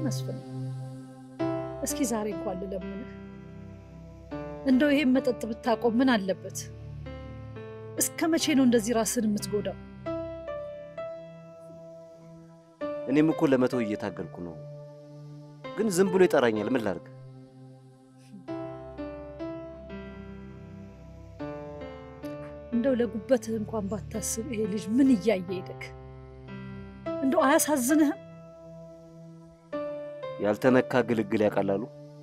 መስፍን፣ እስኪ ዛሬ እንኳን ልለምንህ፣ እንደው ይሄን መጠጥ ብታቆም ምን አለበት? እስከ መቼ ነው እንደዚህ ራስን የምትጎዳው? እኔም እኮ ለመተው እየታገልኩ ነው፣ ግን ዝም ብሎ ይጠራኛል። ምን ላድርግ? እንደው ለጉበትህ እንኳን ባታስብ ይሄ ልጅ ምን እያየ ሄደክ? እንደው አያሳዝንህም? ያልተነካ ግልግል ያቀላሉ።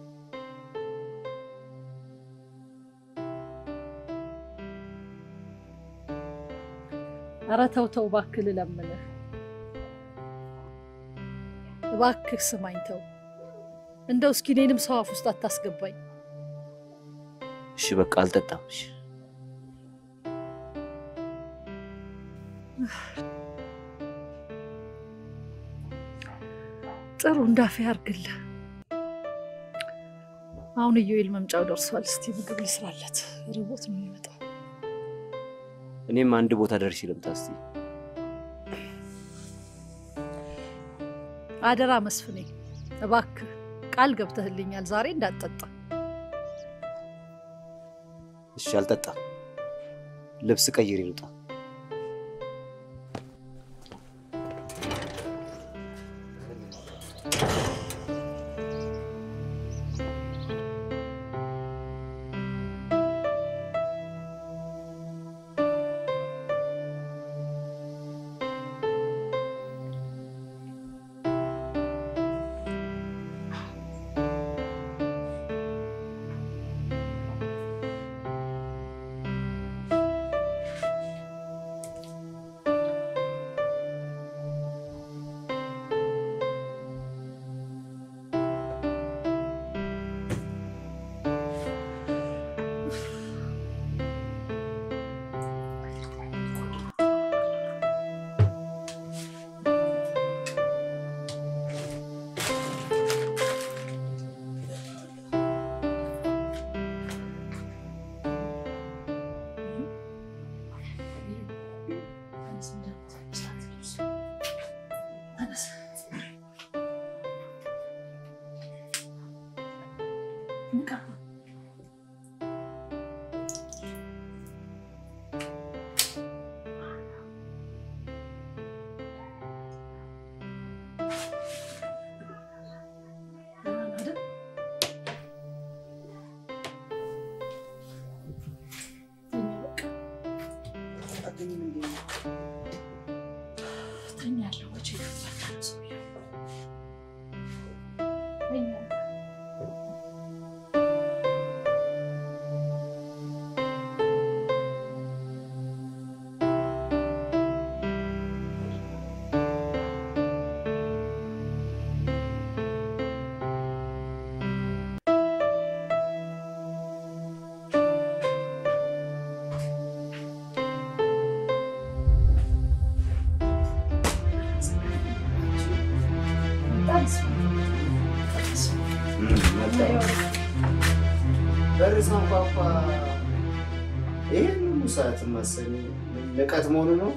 ኧረ ተው ተው እባክህ ልለምንህ፣ እባክህ ስማኝ፣ ተው እንደው እስኪ እኔንም ሰው አፍ ውስጥ አታስገባኝ። እሺ በቃ አልጠጣም። እሺ ጥሩ እንዳፌ ያርግልህ። አሁን ኢዮኤል መምጫው ደርሷል። እስቲ ምግብ ልስራለት፣ ርቦት ነው የሚመጣው። እኔም አንድ ቦታ ደርሼ ልምጣ እስቲ። አደራ መስፍኔ፣ እባክህ ቃል ገብተህልኛል፣ ዛሬ እንዳትጠጣ። እሺ አልጠጣም። ልብስ ቀይሬ ልውጣ። በር ሳንኳኳ ይህን ሁሉ ሰዓት ማሰኝ ንቀት መሆኑ ነው።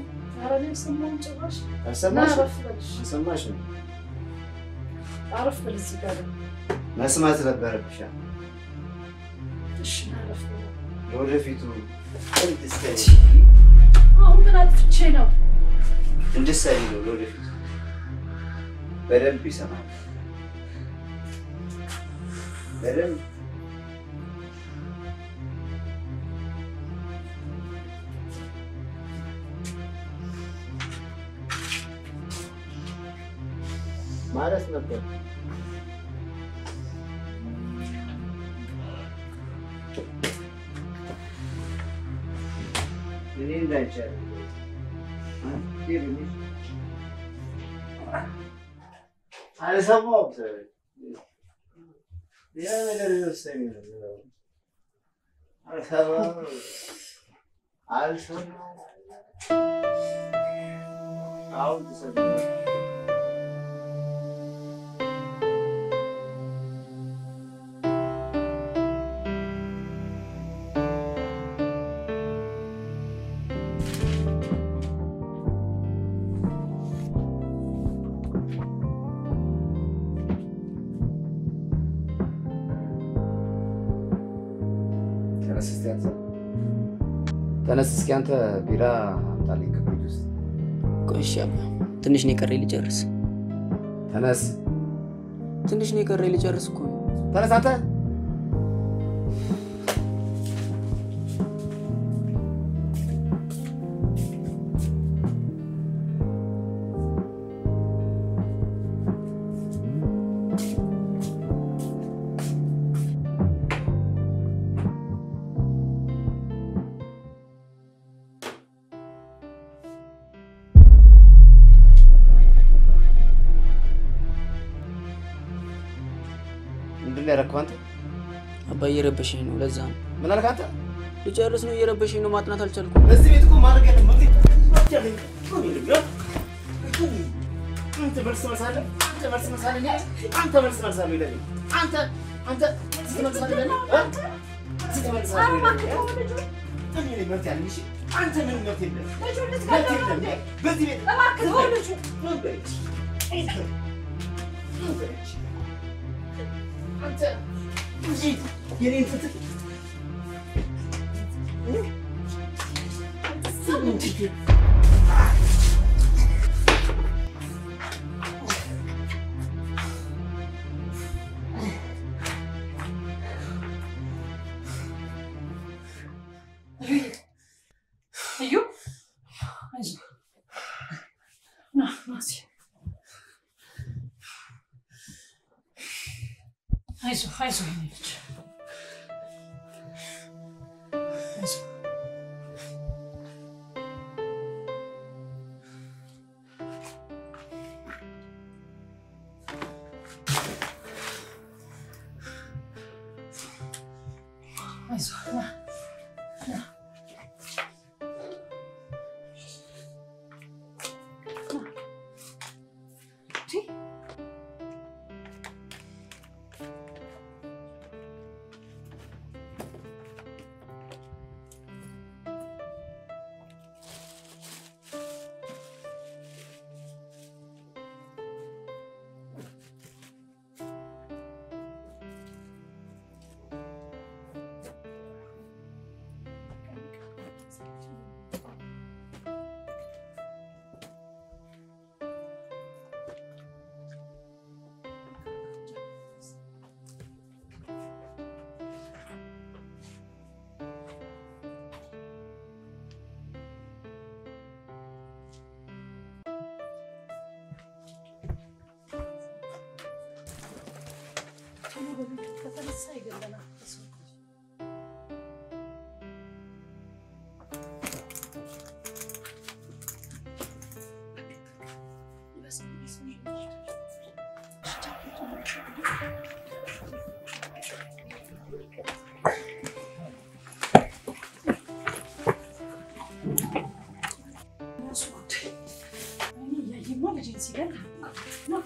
አልሰማሽ አልሰማሽ ነው አረፍ በል እዚህ ጋር ደግሞ። መስማት ነበረብሻ። እሺ አረፍ በል። ለወደፊቱ እንድትሰሪ አሁን ምን አጥፍቼ ነው? እንድትሰሪ ነው። ለወደፊቱ በደንብ ይሰማል። በደንብ ማለት ነበር። እኔ እንዳይቻል አልሰማሁም። ሌላ ነገር ይወሰኝ አልሰማሁም አልሰማሁም። አሁን ትሰማለህ። ተነስ እስኪ አንተ ተነስ እስኪ አንተ ቢራ አምጣልኝ ከፍሪጅ ውስጥ ቆይ እሺ አባ፣ ትንሽ ነው የቀረኝ ልጨርስ። ተነስ ትንሽ ነው የቀረኝ ልጨርስ እኮ ነው። ተነስ አንተ ምንድን ነው ያደረግከው አንተ? አባ እየረበሸኝ ነው፣ ለዛ ነው ምን አልክ አንተ? ልጨርስ ነው እየረበሸኝ ነው። ማጥናት አልቻልኩም። በዚህ ቤት እኮ ማድረግ ያለ አንተ መልስ መልሳለህ። አንተ መልስ መልሳለህ። እኔ አንተ መልስ መልሳለህ ይለኝ አንተ አንተ ስትመልሳለህ ለኔ እ? ስትመልሳለህ ለኔ እ? እኔ ነኝ መብት ያለኝ እሺ። አንተ ምንም መብት የለህም። መብት የለህም። በዚህ ቤት ምን በለች? ምን በለች? አንተ እንጂ የኔን ፍትህ እዩ አይዞህ ና ና እስኪ አይዞህ አይዞህ የኔ ልጅ አይዞህ አይዞህ ና ና ቶሎ በቤቱ ከተነሳ ይገለናል። እራሱ ጉዳይ እኔ እያየማ ልጄን ሲገል ነው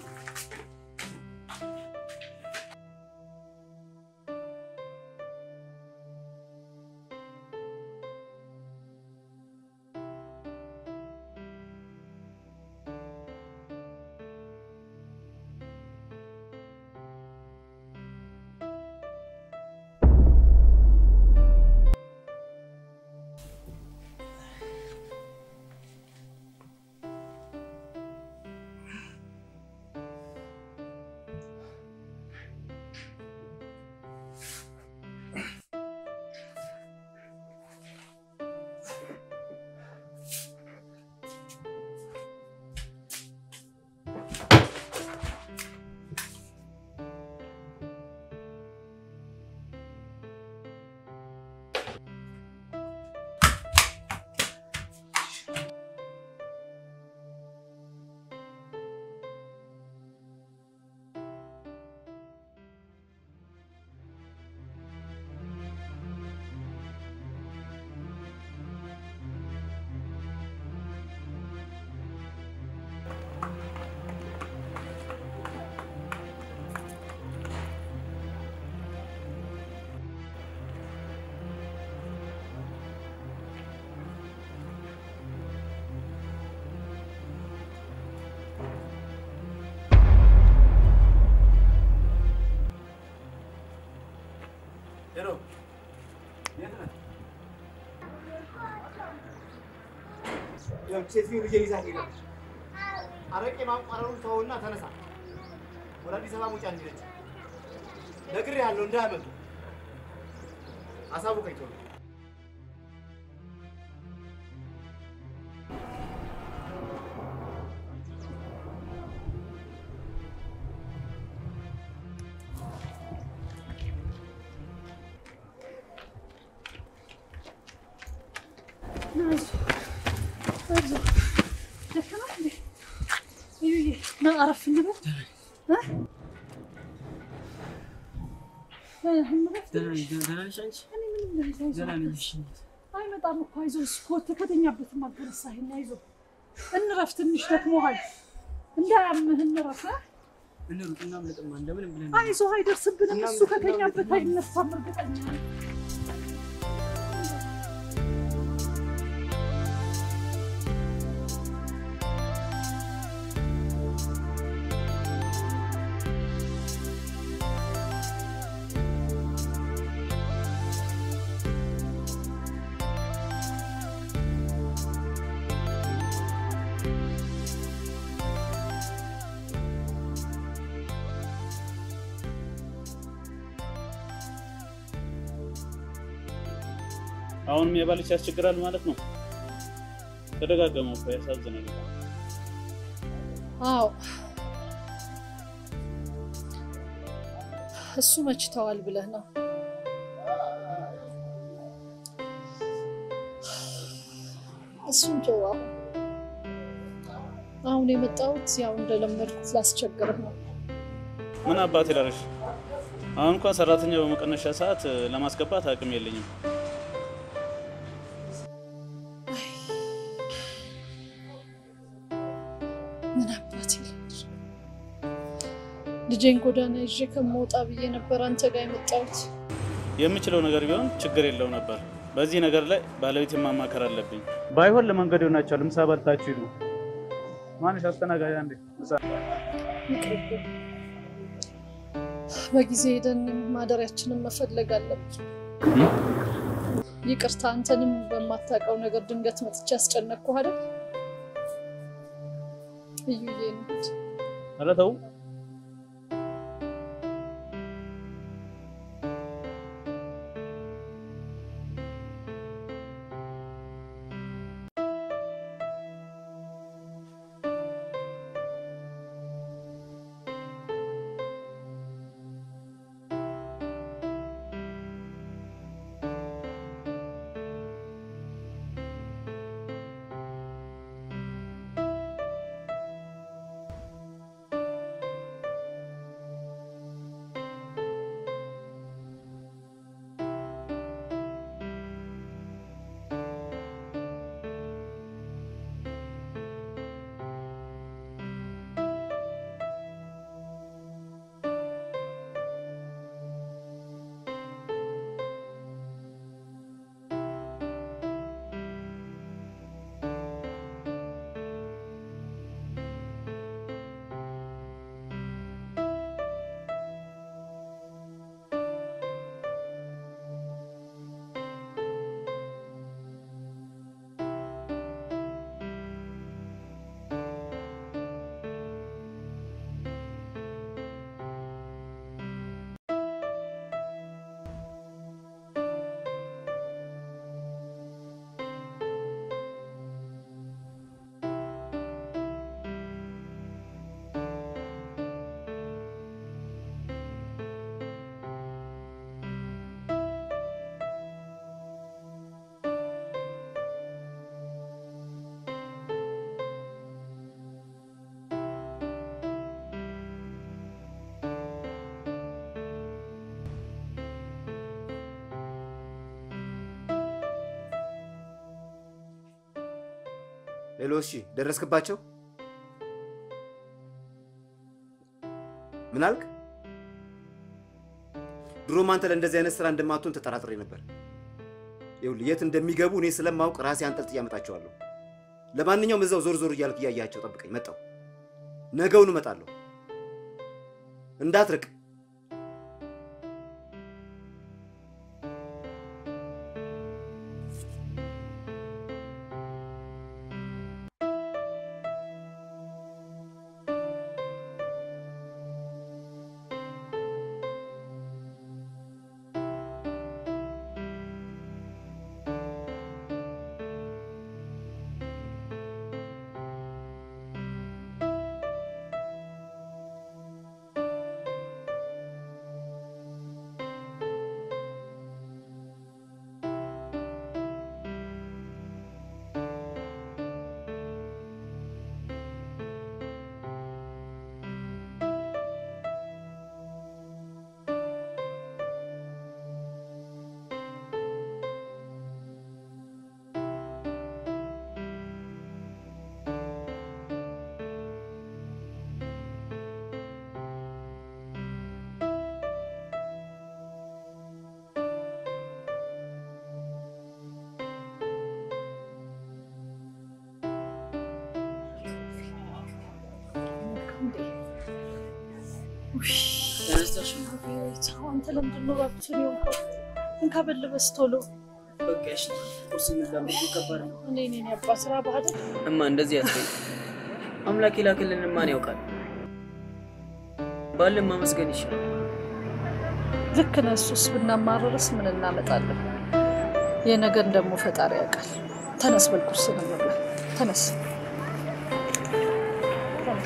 ሴትዮ ልጄን ይዛ ሄዳለች። አረቄ ማንቋረሩን ተወውና ተነሳ። ወደ አዲስ አበባ ሙጫ እንዲለች ነግሬሃለሁ፣ እንዳያመጡ አሳውቀኝ ቶሎ። ና አረፍ እንበል እ? እ፣ እንረፍ ትንሽ። እኔ ምንም ነገር አይዞህ። አይመጣም እኮ አይዞህ። ስፖርት ከተኛበትም አልተነሳህም። አይዞህ እንረፍ ትንሽ ደክሞሃል። እንዳያምህ እንረፍ እ? አይዞህ አይደርስብንም። እሱ ከተኛበት አይነሳም እርግጠኛ ነኝ። አሁንም የባልሽ ያስቸግራል ማለት ነው። ተደጋገመ እኮ ያሳዝናል። አዎ እሱ መችተዋል ብለህ ነው። እሱን ተው። አሁን አሁን የመጣሁት ያው እንደለመድኩት ላስቸግርህ ነው። ምን አባት ይላልሽ? አሁን እንኳን ሰራተኛ በመቀነሻ ሰዓት ለማስገባት አቅም የለኝም። ምን አባት ይላል። ልጄን ጎዳና ይዤ ከመውጣ ብዬ ነበር አንተ ጋር የመጣሁት። የምችለው ነገር ቢሆን ችግር የለው ነበር። በዚህ ነገር ላይ ባለቤት ማማከር አለብኝ። ባይሆን ለመንገድ ይሆናቸዋል። ምሳ በልታችሁ ሂዱ። ማንሽ አስተናጋጅ አንዴ ምሳ ይቅርብኝ። በጊዜ ሄደን ማደሪያችንን መፈለግ አለብን። ይቅርታ፣ አንተንም በማታውቀው ነገር ድንገት መጥቼ ያስጨነቅኩህ አይደል? እዩዬ ነው። ኧረ ተው። ሌሎ እሺ፣ ደረስክባቸው? ምን አልክ? ድሮም አንተ ለእንደዚህ አይነት ስራ እንደማትሆን ተጠራጥሬ ነበር። ይኸውልህ የት እንደሚገቡ እኔ ስለማውቅ ራሴ አንጠልጥዬ አመጣቸዋለሁ። ለማንኛውም እዛው ዞር ዞር እያልክ እያያቸው ጠብቀኝ። መጣሁ። ነገውን እመጣለሁ። እንዳትርቅ። ተነስተሽ አንተ ለምንድን ነው እባክህን የሆንከው? እንካ በልበስ ቶሎ። በቃ እሺ፣ ቁርስ እንብላ። ምግቡ ከባድ ነው። እኔ እኔን ያባ ስራ ባህል እማ እንደዚህ አትበይ። አምላክ የላክልን ማን ያውቃል? ባልን ማመስገን ይሻላል። ልክ ነህ። እሱስ ብናማረርስ ምን እናመጣለን? የነገን ደግሞ ፈጣሪ ያውቃል። ተነስ በል ቁርስ እንብላ። ተነስ ተነስ።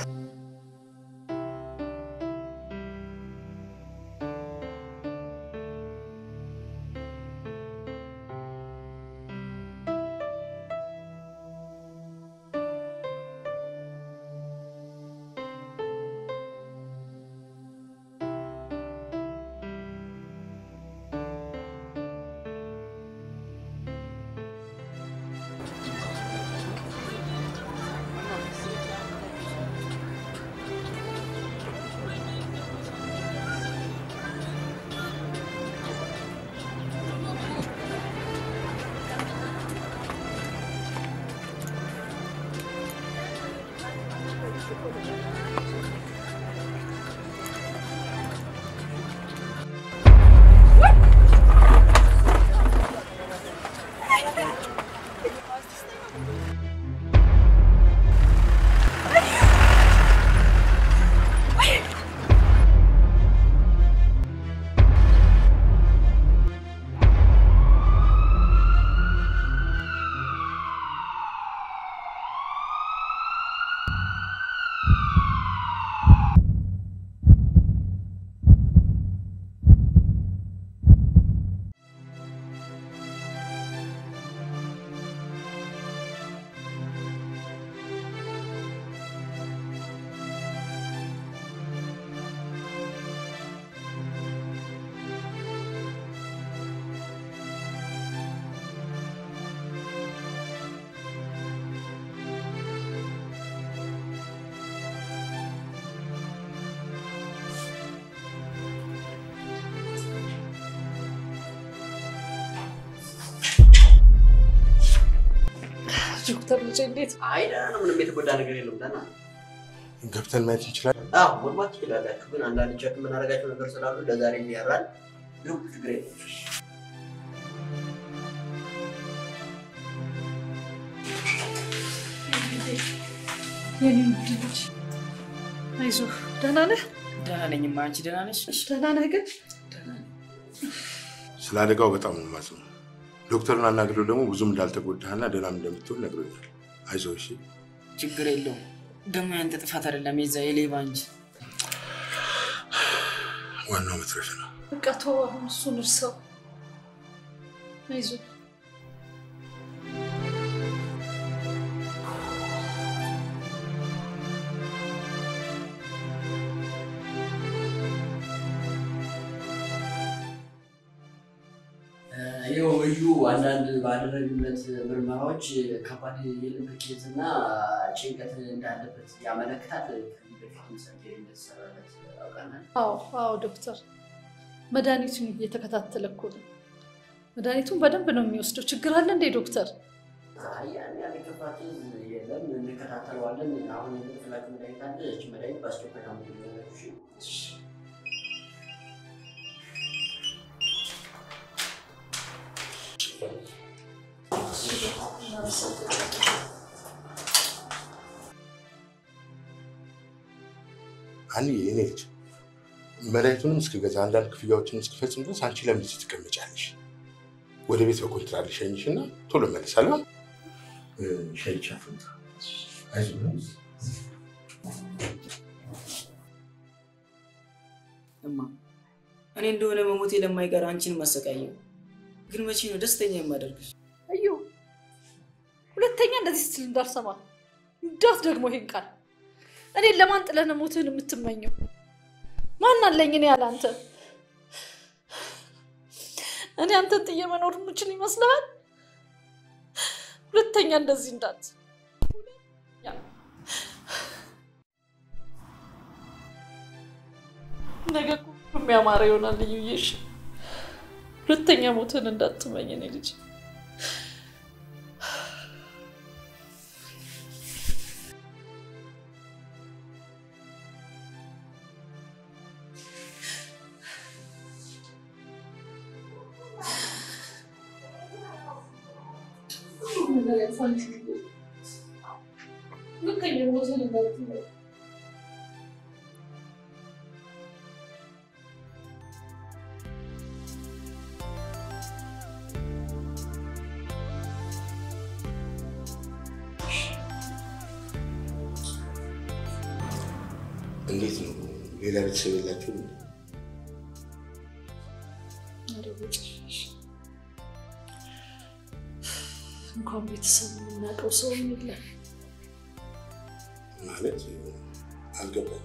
ዶክተር ልጄ እንዴት አይ ደህና ነው። ምንም የተጎዳ ነገር የለውም። ደህና ነው። ገብተን ማየት እንችላለን? አዎ መግባት ትችላላችሁ። ግን አንዳንድ ቸክ የምናደርጋቸው ነገር ስላሉ ለዛሬ እንዲያራል ግቡ። ችግር የለም። የኔ ውድ ልጅ አይዞህ። ደህና ነህ? ደህና ነኝማ። አንቺ ደህና ነሽ? ደህና ነህ ግን ደህና ነኝ። ስለ አደጋው በጣም ነው የማዝነው። ዶክተሩን አናግረው ደግሞ ብዙም እንዳልተጎዳህና ደህናም እንደምትሆን ነግሮኛል። አይዞህ እሺ። ችግር የለውም። ደግሞ ያንተ ጥፋት አይደለም፣ የዛ የሌባ እንጂ። ዋናው መትረፍ ነው። በቃ ተወው አሁን እሱን እርሰው። አይዞህ ይኸው እዩ አንዳንድ ባደረግነት ምርመራዎች ከባድ የልብ ኬዝ እና ጭንቀት እንዳለበት ያመለክታል። ከዚህ በፊት ሰርጀሪ እንደተሰራለት ያውቃናል። አዎ አዎ ዶክተር መድኃኒቱን እየተከታተለ እኮ ነው። መድኃኒቱን በደንብ ነው የሚወስደው። ችግር አለ እንዴ ዶክተር? አይ ያን ያህል የከፋ ኬዝ የለም፣ እንከታተለዋለን። አሁን የምንፍላችሁ መድኃኒት አለ። እች መድኃኒት በአስቸኳይ ታምጡልኛላችሁ። እሺ? አንዬ የኔ ልጅ መድኃኒቱንም እስክገዛ አንዳንድ ክፍያዎችን እስክፈጽም ድረስ አንቺ ለምን እዚህ ትቀመጫለሽ? ወደ ቤት በኮንትራት ልሸኝሽ እና ቶሎ እመለሳለሁ። ሸይቻ ፍንታ አይዞህ እማ እኔ እንደሆነ መሞቴ ለማይቀር አንቺን ማሰቃየው፣ ግን መቼ ነው ደስተኛ የማደርግሽ? እዩ ሁለተኛ እንደዚህ ስትል እንዳልሰማ እንዳት ደግሞ ይሄን ቃል እኔን ለማን ጥለህ ነው ሞትህን የምትመኘው? ማን አለኝ እኔ ያለ አንተ? እኔ አንተን ጥዬ መኖር የምችል ይመስልሃል? ሁለተኛ እንደዚህ እንዳት ነገ እኮ ሁሉም ያማረ ይሆናል። ልዩዬሽ ሁለተኛ ሞትህን እንዳትመኝ እኔ ልጅ ነገር ያልፋል። ልክ የሞተ ነገር ነው። እንዴት ነው? ሌላ ቤተሰብ የላችሁ? እንኳን ቤተሰብ የምናውቀው ሰው የለም። ማለት አልገባኝ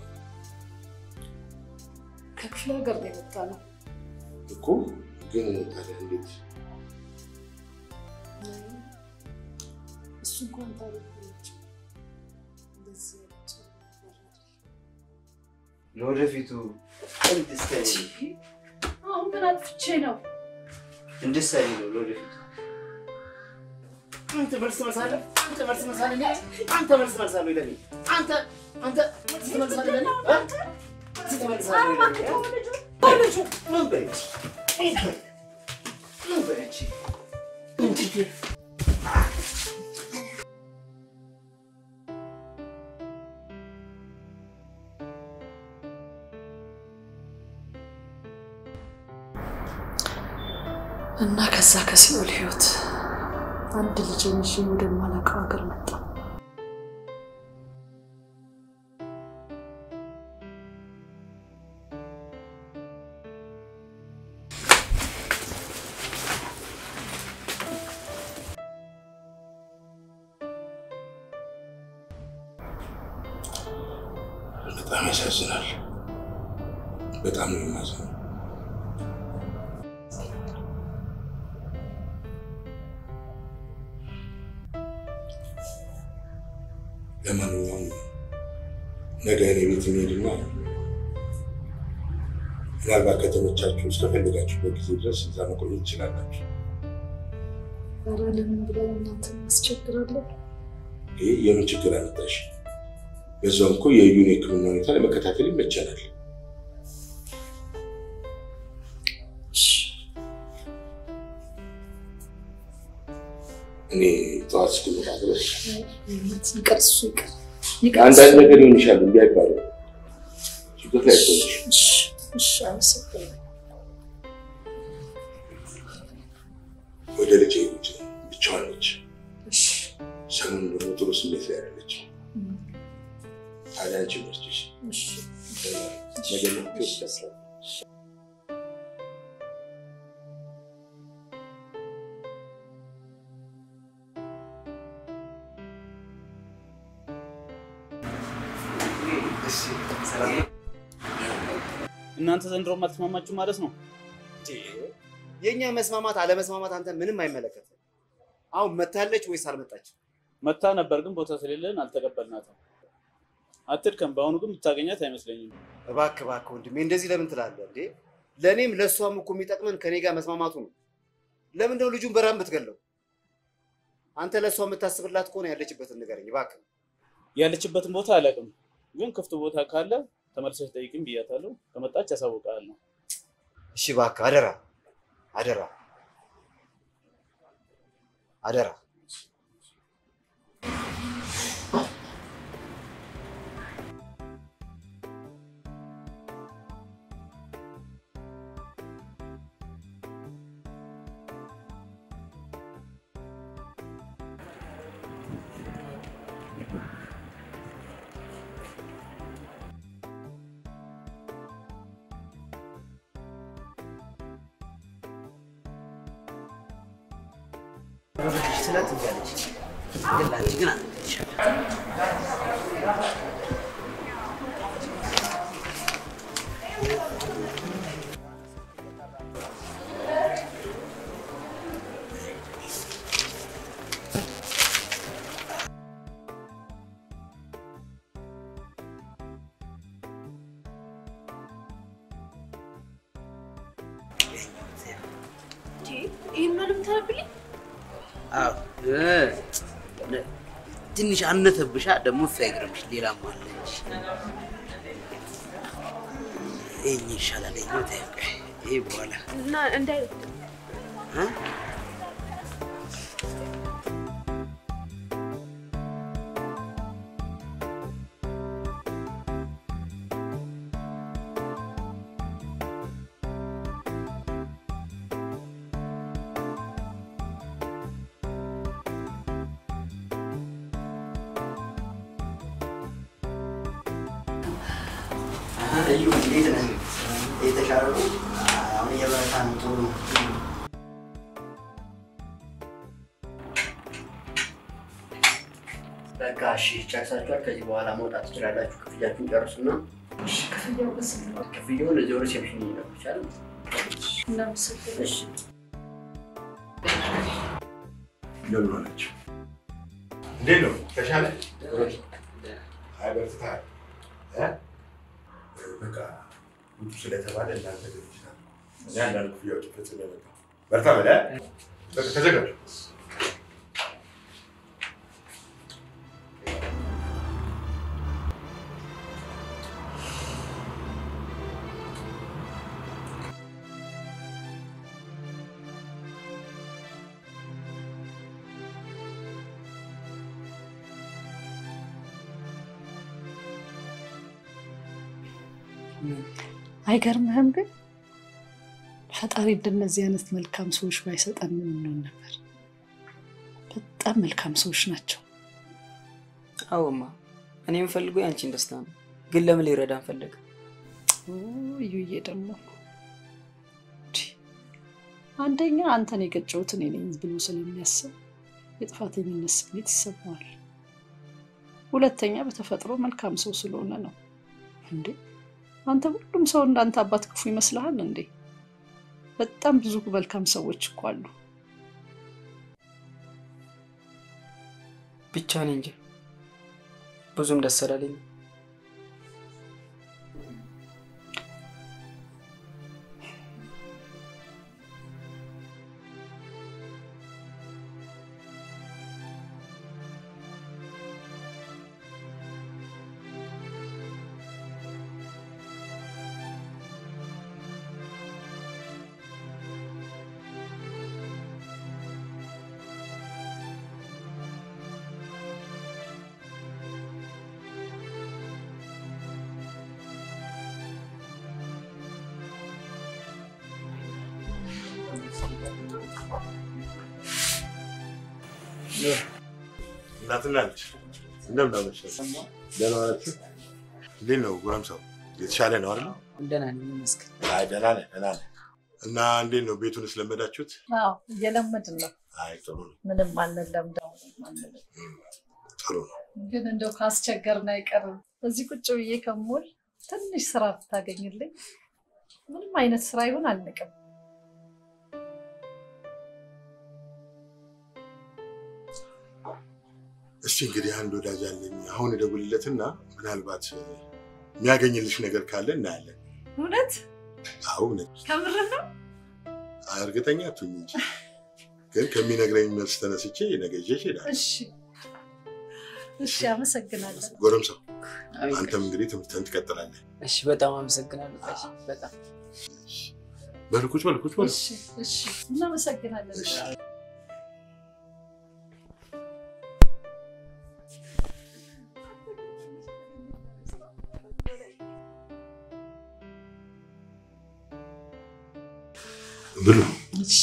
ከክፍለ ሀገር ነው የመጣ ነው። እኮ ግን ታዲያ እንዴት እሱ እንኳን ታሪክ ናቸው። እንደዚህ ያሉት ነገር አይደለም። ለወደፊቱ እንድትሰሪ አሁን ምን አጥፍቼ ነው? እንድትሰሪ ነው ለወደፊቱ አንተ መልስ መልሳለህ። አንተ መልስ መልሳለህ። አንተ መልስ መልሳለህ ለኔ አንተ አንተ ስትመልሳለህ ለኔ እ? ስትመልሳለህ ለኔ እ? ልጁ ምን በይ ምን በይ ምን በይ አንቺ እንዴት እና ከዛ ከሲኦል ህይወት አንድ ልጅ ይዤ ወደማላውቀው ሀገር መጣ። በጣም ያሳዝናል። በጣም ነው የማዝነው። ለማንኛውም ነገ እኔ ቤት እንሄድና ምናልባት ከተመቻችሁ እስከፈለጋችሁበት ጊዜ ድረስ እዛ መቆየት ትችላላችሁ። ኧረ ለምን ብለን እናንተ እናስቸግራለን? ይህ የምን ችግር አመጣሽ? በዛውም እኮ የዩን የሕክምና ሁኔታ ለመከታተል ይመቸናል። እሺ፣ እኔ ጠዋት እስክመጣ ድረስ ይቅር፣ እሱ ይቅር፣ ይቅር። አንዳንድ ነገር ሊሆን ይችላል እንዲ አይባልም። ችግር ላይ አይሆንሽ። እሺ፣ እሺ፣ አመሰግናለሁ። ወደ ልጅ ሄዱት ብቻዋን ነች። እሺ፣ ሰሞኑን ደግሞ ጥሩ ስሜት ላይ ያለች። ታዲያ አንቺ መስችሽ እሺ፣ ነገ ይወስዳል። እናንተ ዘንድሮም አልተስማማችሁ ማለት ነው? የእኛ መስማማት አለመስማማት አንተ ምንም አይመለከትም። አሁን መታለች ወይስ አልመጣችም? መታ ነበር ግን ቦታ ስለሌለን አልተቀበልናትም። አትድከም። በአሁኑ ግን ብታገኛት አይመስለኝም። እባክህ እባክህ ወንድሜ እንደዚህ ለምን ትላለህ እንዴ? ለእኔም ለእሷም እኮ የሚጠቅመን ከኔ ጋር መስማማቱ ነው። ለምንድነው ልጁን በራም ብትገለው? አንተ ለእሷ የምታስብላት ከሆነ ያለችበትን ንገረኝ እባክህ። ያለችበትን ቦታ አላውቅም፣ ግን ክፍት ቦታ ካለ ተመልሰሽ ጠይቅም ብያታለሁ። ከመጣች ያሳውቃለሁ። እሺ እባክህ አደራ አደራ አደራ። ስላት እያለች ግን ለአንቺ ግን አለች ይህን ነው የምታነብልኝ? አዎ እ ትንሽ አነተብሻ ደግሞ እሱ አይግረምሽ ሌላም አለች ይሄኝ ይሻላል ይሄኛው ተይው ይሄ በኋላ እና እንዳይ እ? እዩ እንዴት ነህ? የተሻለ ነው? አሁን እየበረታ ነው። ጥሩ ነው። በቃ እሺ፣ ጨርሳችኋል። ከዚህ በኋላ መውጣት ትችላላችሁ። ክፍያችሁን ጨርሱና ክፍያው በስንት ነው? ክፍያውን እዚያው ሪሴፕሽን ይነግሩሻል። እናመሰግናለን። እሺ እንደምን ሆናችሁ? እንዴት ነው? ተሻለ? አይ በርትተሃል እ? በቃ ውጡ ስለተባለ እናንተ ግን ይችላል እኔ አንዳንድ ክፍያዎች ፈጽሜ መጣሁ። በርታ በለ በቃ ተዘጋጁ። አይገርምህም ግን ፈጣሪ እንደነዚህ አይነት መልካም ሰዎች ባይሰጠን ምን እንሆን ነበር? በጣም መልካም ሰዎች ናቸው። አዎማ፣ እኔ የምፈልገው የአንቺን ደስታ ነው። ግን ለምን ሊረዳን ፈለገ? ኦ፣ እዩዬ ደግሞ እንዲህ አንደኛ አንተን የገጨሁት እኔ ነኝ ብሎ ስለሚያስብ የጥፋተኝነት ስሜት ይሰማዋል። ሁለተኛ በተፈጥሮ መልካም ሰው ስለሆነ ነው። እንዴ አንተ ሁሉም ሰው እንዳንተ አባት ክፉ ይመስልሃል እንዴ? በጣም ብዙ መልካም ሰዎች እኮ አሉ። ብቻ እኔ እንጂ ብዙም ደስ አላለኝም። እናትና ልጅ እንደምን አመሻችሁ? ደህና ናችሁ? እንዴት ነው ጎረምሳው? የተሻለ ነው አይደል? ደህና ነኝ ይመስገን። አይ ደህና ነህ፣ ደህና ነህ። እና እንዴት ነው ቤቱን ስለመዳችሁት? አዎ እየለመድን ነው። አይ ጥሩ ነው፣ ምንም አንለምደው ጥሩ ነው። ግን እንደው ካስቸገርን አይቀርም እዚህ ቁጭ ብዬ ከሞል ትንሽ ስራ ብታገኝልኝ ምንም አይነት ስራ ይሁን አልንቅም። እስቲ እንግዲህ አንድ ወዳጅ አለኝ፣ አሁን እደውልለትና ምናልባት የሚያገኝልሽ ነገር ካለ እናያለን። እውነት አዎ እውነት ከምር ነው? እርግጠኛ አትሁኝ እንጂ ግን ከሚነግረኝ መልስ ተነስቼ ነገ ይዤሽ እሄዳለሁ። እሺ እሺ፣ አመሰግናለሁ። ጎረምሳው አቤት። አንተም እንግዲህ ትምህርትህን ትቀጥላለህ። እሺ፣ በጣም አመሰግናለሁ። ጋሽ፣ በጣም በል ቁጭ በል ቁጭ በል። እሺ እሺ፣ እናመሰግናለን። ብሉ። እሺ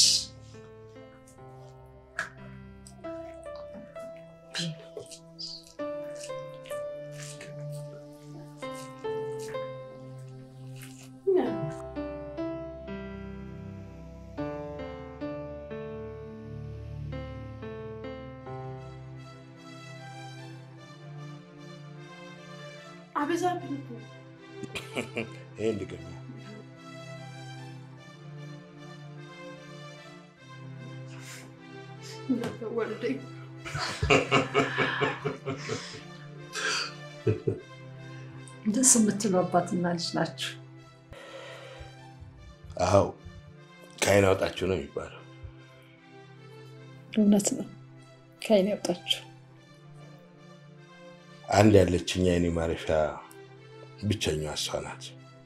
አበዛብኝ እኮ። ይሄን ድገም። ወልደኝ ደስ የምትሉ አባትና ልጅ ናችሁ። አዎ ከዓይን አውጣችሁ ነው የሚባለው። እውነት ነው። ከዓይን ያውጣችሁ። አንድ ያለችኝ የዓይኔ ማረፊያ ብቸኛዋ እሷ ናት።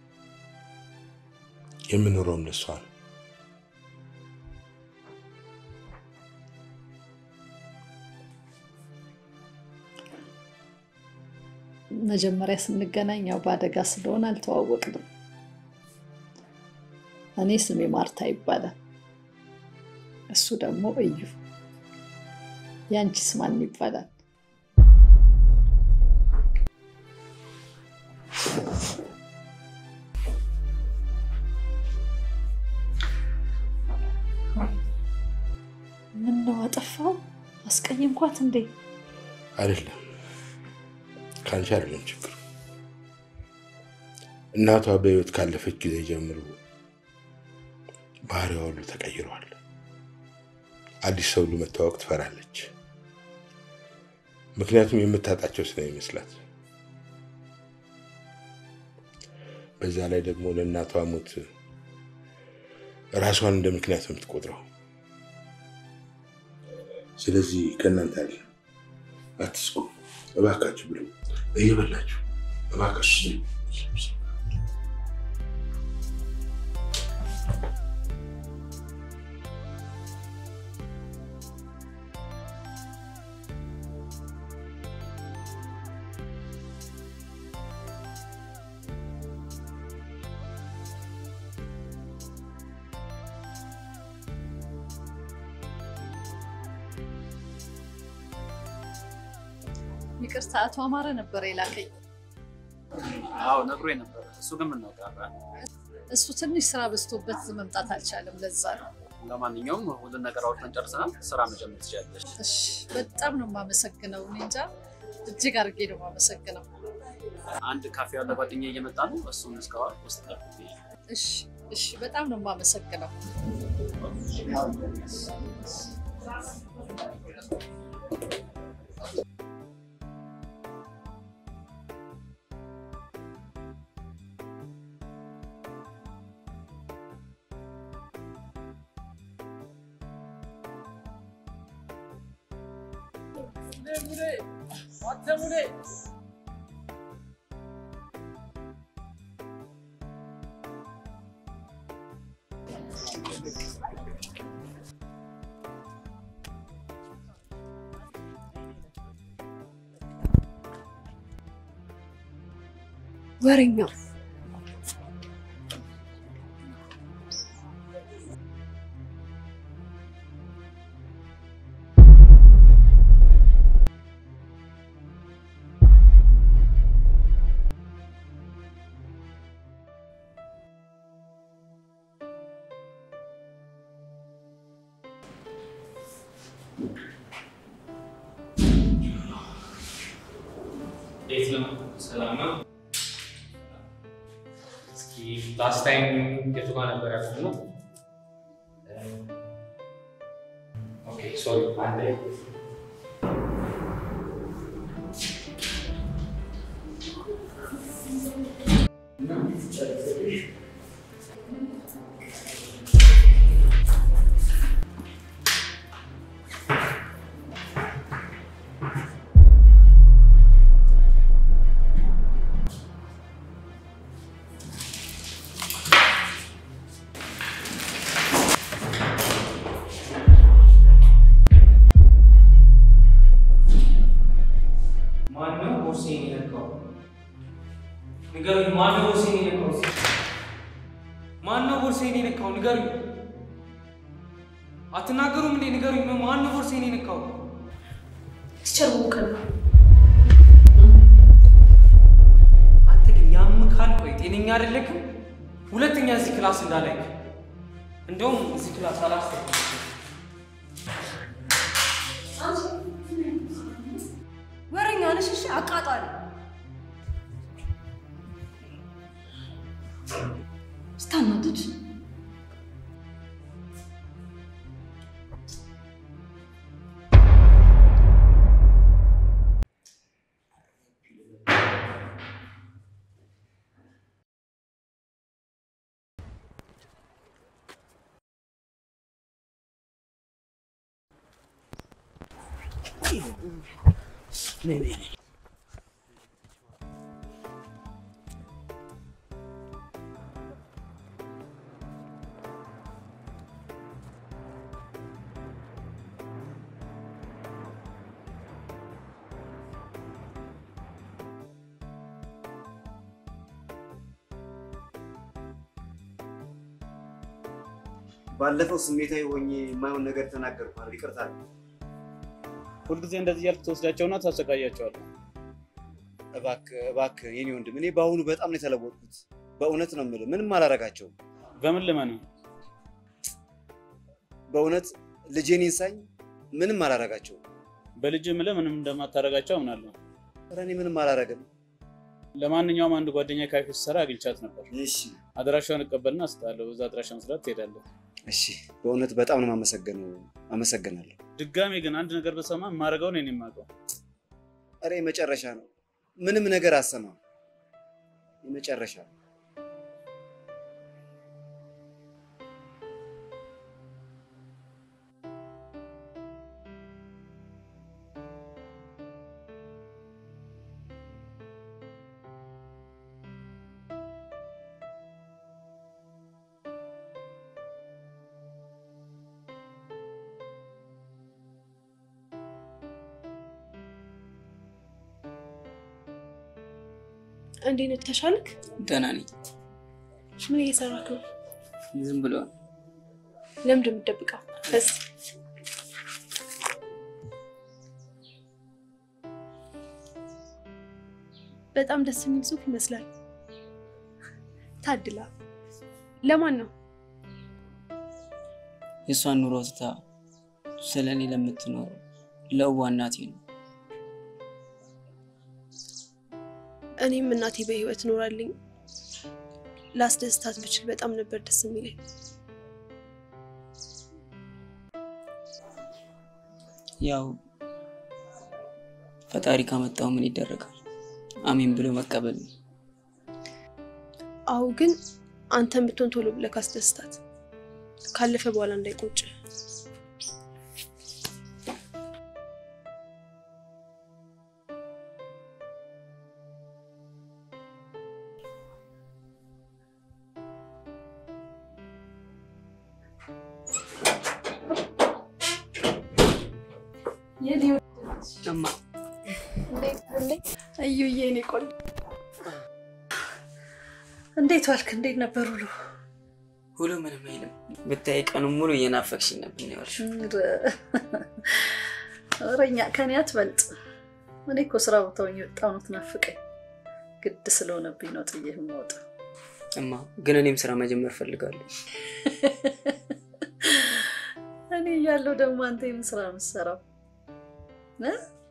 የምኖረውም ለእሷ ነው። መጀመሪያ ስንገናኝ ያው በአደጋ ስለሆነ አልተዋወቅንም። እኔ ስሜ ማርታ ይባላል፣ እሱ ደግሞ እዩ። ያንቺስ ማን ይባላል? ምን ነው አጠፋው? አስቀየምኳት እንዴ? አይደለም ከአንቺ አይደለም ችግሩ። እናቷ በህይወት ካለፈች ጊዜ ጀምሮ ባህሪዋ ሁሉ ተቀይሯል። አዲስ ሰው ሁሉ መታወቅ ትፈራለች። ምክንያቱም የምታጣቸው ስለሚመስላት። በዛ ላይ ደግሞ ለእናቷ ሞት ራሷን እንደ ምክንያት ነው የምትቆጥረው። ስለዚህ ከእናንተ አለ አትስቁ እባካችሁ ብሉ። እየበላችሁ እባካችሁ ብሉ። ይቅርታ፣ አቶ አማረ ነበር የላከኝ። አዎ ነግሮኝ ነበር። እሱ ግን ምን ነው ቀረ? እሱ ትንሽ ስራ በዝቶበት መምጣት አልቻለም። ለዛ ነው። ለማንኛውም ሁሉን ነገር አውርተን ጨርሰናል። ስራ መጀመር ትችላለች። እሺ፣ በጣም ነው የማመሰግነው። እኔ እንጃ እጅግ አድርጌ ነው የማመሰግነው። አንድ ካፌ ያለ ጓደኛ እየመጣ ነው። እሱን እስከዋል ውስጥ ጠብቁ። እሺ፣ እሺ፣ በጣም ነው የማመሰግነው። ወሬኛው እንዴት ነው? ሰላም ነው? እስኪ ላስት ታይም የቱ ጋር ነበር ያቆምነው? ኦኬ ሶሪ አንዴ ማነው ቦርሴን የነካው? ንገሩኝ። ማነው ቦርሴን የነካው? እስኪ ማነው ቦርሴን የነካው? ንገሩኝ። አትናገሩም እንዴ? ንገሩኝ። ማነው ቦርሴን የነካው? ቲቸር ውቅን አንተ ግን ያምካል። ቆይ ጤነኛ አይደለክም። ሁለተኛ እዚህ ክላስ እንዳላይክ። እንደውም እዚህ ክላስ አላስተካክልም። ወሬኛ ነሽ። እሺ አቃጣሪ ስታናድድ ባለፈው ስሜታዊ ሆኜ የማይሆን ነገር ተናገርኩ። ይቅርታ። ሁልጊዜ እንደዚህ እያልክ ትወስዳቸውና ታሰቃያቸዋለህ። እባክህ እባክህ የኔ ወንድም፣ እኔ በአሁኑ በጣም ነው የተለወጥኩት። በእውነት ነው የምልህ፣ ምንም አላረጋቸውም። በምን ልመነው? በእውነት ልጄን ይንሳኝ ምንም አላረጋቸውም። በልጅ ምልህ ምንም እንደማታረጋቸው አምናለሁ። ኧረ እኔ ምንም አላረግም። ለማንኛውም አንድ ጓደኛ ካፌ ስትሰራ አግኝቻት ነበር። እሺ አድራሻውን እቀበልና እስጣለሁ። በዛ አድራሻ መስራት ትሄዳለህ። እሺ፣ በእውነት በጣም ነው የማመሰግነው። አመሰግናለሁ። ድጋሜ ግን አንድ ነገር በሰማ የማደርገውን እኔ የማውቀው ኧረ የመጨረሻ ነው። ምንም ነገር አሰማም። የመጨረሻ ነው። እንዴት ነው ተሻልክ? ደህና ነኝ። ምን እየሰራክ ነው? ዝም ብሎ ለምንድን ነው የምትደብቀው? እስ በጣም ደስ የሚል ጽሑፍ ይመስላል። ታድላ። ለማን ነው? የእሷን ኑሮ ትታ ስለ እኔ ለምትኖር ለእዋ እናቴ ነው። እኔም እናቴ በህይወት ኖራልኝ ላስደስታት ብችል በጣም ነበር ደስ የሚለኝ። ያው ፈጣሪ ካመጣው ምን ይደረጋል? አሜን ብሎ መቀበል ነው። አዎ፣ ግን አንተን ብትሆን ቶሎ ብለህ ካስደስታት ካለፈ በኋላ እንዳይቆጭ። እማ እዩዬ እኔ ቆንጆ እንዴት ዋልክ? እንዴት ነበር ውሎ? ሁሉ ምንም አይልም። ብታይ ቀኑን ሙሉ እየናፈቅሽኝ ነበር ነው ያልሽው። ወረኛ ከኔ አትበልጥ። እኔ እኮ ስራ ቦታው የወጣው ነው ትናፍቀኝ። ግድ ስለሆነብኝ ነው ጥዬ የምወጣው። እማ ግን እኔም ስራ መጀመር ፈልጋለሁ። እኔ እያለሁ ደግሞ አንተ የምን ስራ ነው የምትሰራው? እ?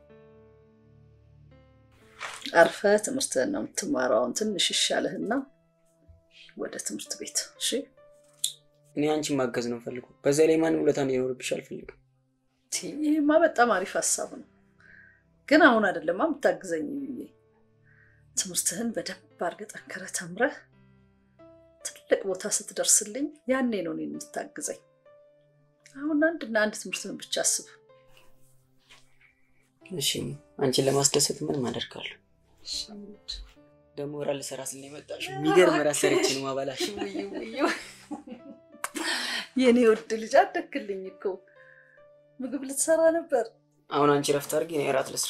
አርፈህ ትምህርትህን ነው የምትማረው። አሁን ትንሽ ይሻልህና ወደ ትምህርት ቤት እሺ። እኔ አንቺን ማገዝ ነው ፈልጉ። በዛ ላይ ማንም ውለታ እንዲኖርብሽ አልፈልግም። ይህማ በጣም አሪፍ ሀሳብ ነው፣ ግን አሁን አይደለማ የምታግዘኝ ብዬ ትምህርትህን በደንብ አድርገህ ጠንክረህ ተምረህ ትልቅ ቦታ ስትደርስልኝ ያኔ ነው እኔን የምታግዘኝ። አሁን አንድና አንድ ትምህርትህን ብቻ አስብ። እሺ አንቺን ለማስደሰት ምንም አደርጋለሁ። ደግሞ እራት ልሰራ ስል ነው የመጣሽው። የሚገርም እራት ሰርቼ ነው ማበላሽ። የኔ ውድ ልጅ አደግክልኝ እኮ ምግብ ልትሰራ ነበር። አሁን አንቺ ረፍት አድርጊ፣ እኔ እራት ልስራ።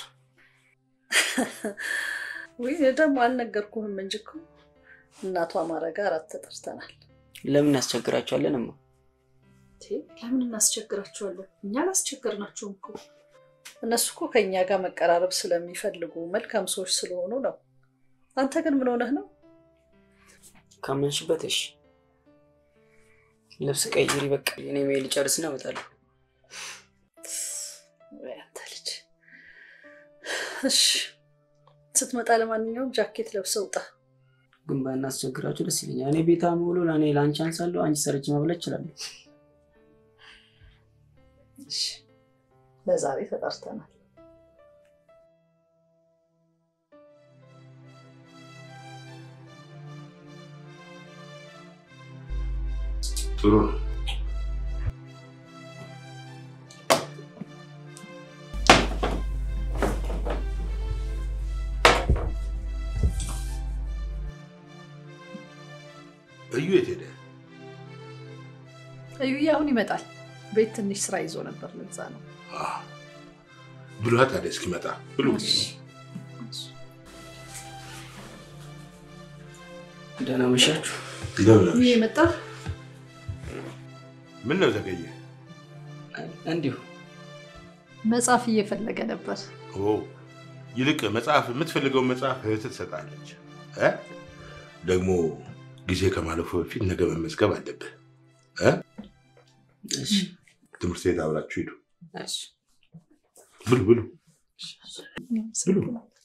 ወይ ደግሞ አልነገርኩህም እንጂ እኮ እናቷ ማረጋ እራት ተጠርተናል። ለምን እናስቸግራቸዋለን? እማ ለምን እናስቸግራቸዋለን? እኛ አላስቸገርናቸውም እኮ እነሱ እኮ ከእኛ ጋር መቀራረብ ስለሚፈልጉ መልካም ሰዎች ስለሆኑ ነው። አንተ ግን ምን ሆነህ ነው? ካመንሽበት እሺ። ልብስ ቀይሪ፣ በቃ እኔ ሜል ጨርስና እመጣለሁ። ወይ አንተ ልጅ። እሺ ስትመጣ ለማንኛውም ጃኬት ለብሰህ ውጣ። ግን ባናስቸግራቸው ደስ ይለኛል። እኔ ቤታ ሙሉ ለእኔ ለአንቺ አንሳለሁ፣ አንቺ ሰርች መብላት እችላለሁ። እሺ ለዛሬ ተጠርተናል። ጥሩ ነው። እዩ የት ሄደ? እዩዬ አሁን ይመጣል። ቤት ትንሽ ስራ ይዞ ነበር፣ ለዛ ነው። ብሏ ታዲያ እስኪመጣ ብሉ። ደህና መሻችሁ። እንደምን አመሽ? ይህ መጣ። ምን ነው ዘገየ? እንዲሁ መጽሐፍ እየፈለገ ነበር። ኦ ይልቅ መጽሐፍ የምትፈልገውን መጽሐፍ እህትህ ትሰጣለች እ ደግሞ ጊዜ ከማለፉ በፊት ነገ መመዝገብ አለብህ እ እሺ ትምህርት ቤት አብራችሁ ሂዱ። እሺ ብሉ ብሉ ብሉ።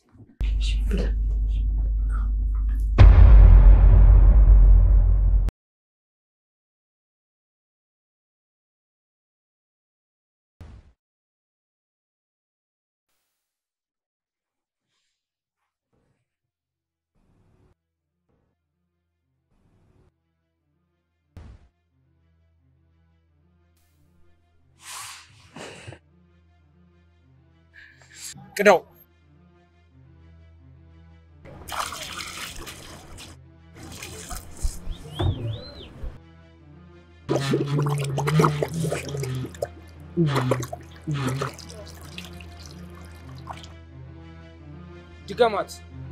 ቅዳው ድገማት።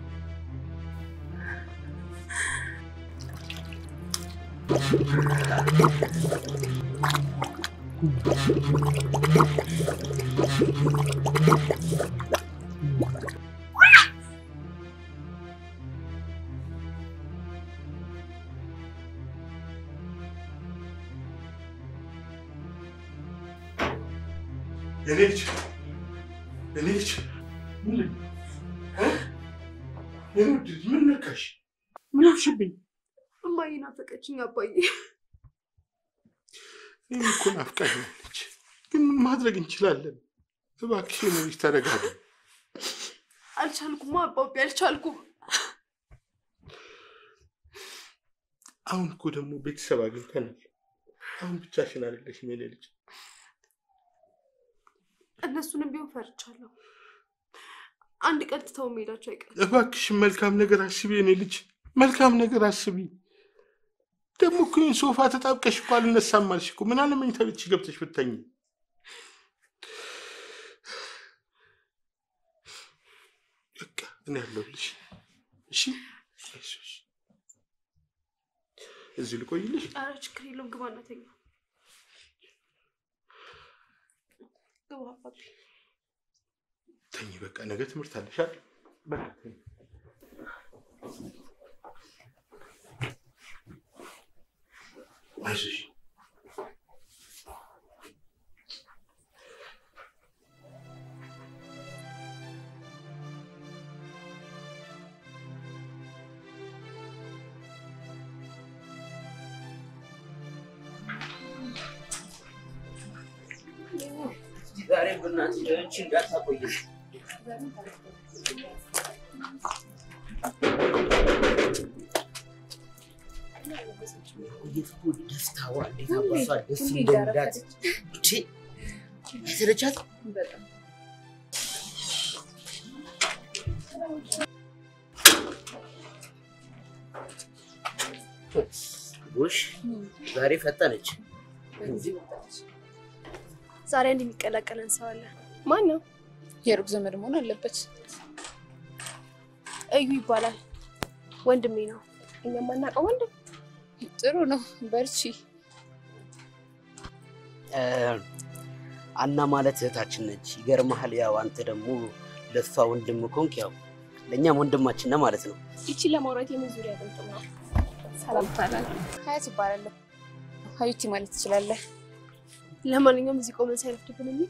የኔ ልጅ የኔ ልጅ ምን እ? የኔ ውድ ልጅ ምን ነካሽ? ምን ሆንሽብኝ? እማዬ ናፈቀችኝ አባዬ። እኔም እኮ ናፍቃኛለች፣ ግን ምን ማድረግ እንችላለን? እባክሽ የኔ ልጅ ተረጋጊ። አልቻልኩም አባቤ፣ አልቻልኩም። አሁን እኮ ደግሞ ቤተሰብ አግኝተናል። አሁን ብቻሽን አይደለሽም የኔ ልጅ። እነሱንም ቢሆን ፈርቻለሁ። አንድ ቀን ትተው መሄዳቸው አይቀርም። እባክሽን መልካም ነገር አስቢ የኔ ልጅ፣ መልካም ነገር አስቢ። ደግሞ እኮ ይህን ሶፋ ተጣብቀሽ እኮ አልነሳም አልሽ እኮ። ምን አለ መኝታ ቤትሽ ገብተሽ ብተኝ። በቃ እኔ ያለሁልሽ። እሺ አይዞሽ። እዚህ ልቆይልሽ። ኧረ ችግር የለውም። ግባ እና ተኛ። ግባ አባቤ። ተኝ በቃ ነገ ትምህርት አለሽ አይደል? በቃ ተኝ። አይዞሽ። ዛሬ በእናትህ አንቺ እንዳታቆይ። ቆየት እኮ ደስታዋ እንዴት አባሷ ደስ እንደሚላት እንቺ አይሰለቻት? ጎሽ ዛሬ ፈጠነች። ዛሬ አንድ የሚቀላቀለን ሰው አለ። ማን ነው? የሩቅ ዘመድ መሆን አለበት። እዩ ይባላል። ወንድሜ ነው። እኛ የማናውቀው ወንድም። ጥሩ ነው፣ በርቺ። እ፣ አና ማለት እህታችን ነች። ይገርምሃል። ያው አንተ ደግሞ ለእሷ ወንድም ኮንክ፣ ያው ለእኛም ወንድማችን ነህ ማለት ነው። ይቺ ለማውራት የምን ዙሪያ ጥምጥም ነው? ሰላም ይባላል። ሀያት ይባላለሁ። ሀዩቲ ማለት ትችላለህ። ለማንኛውም እዚህ ቆመን ሳይረፍድብን እንሂድ።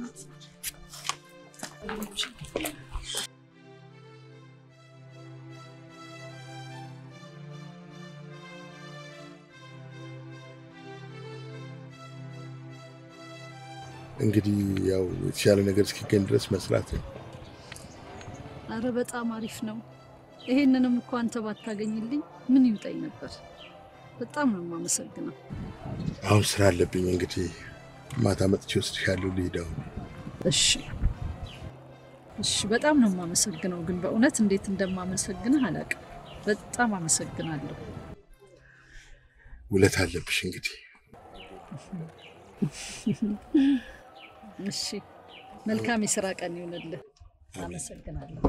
እንግዲህ ያው የተሻለ ነገር እስኪገኝ ድረስ መስራት ነው። አረ በጣም አሪፍ ነው። ይሄንንም እኮ አንተ ባታገኝልኝ ምን ይውጠኝ ነበር። በጣም ነው የማመሰግነው። አሁን ስራ አለብኝ። እንግዲህ ማታ መጥቼ ወስድሻለሁ። ልሂድ አሁን። እሺ እሺ፣ በጣም ነው የማመሰግነው። ግን በእውነት እንዴት እንደማመሰግንህ አላውቅም። በጣም አመሰግናለሁ። ውለት አለብሽ እንግዲህ እሺ፣ መልካም የስራ ቀን ይሁንልህ። አመሰግናለሁ።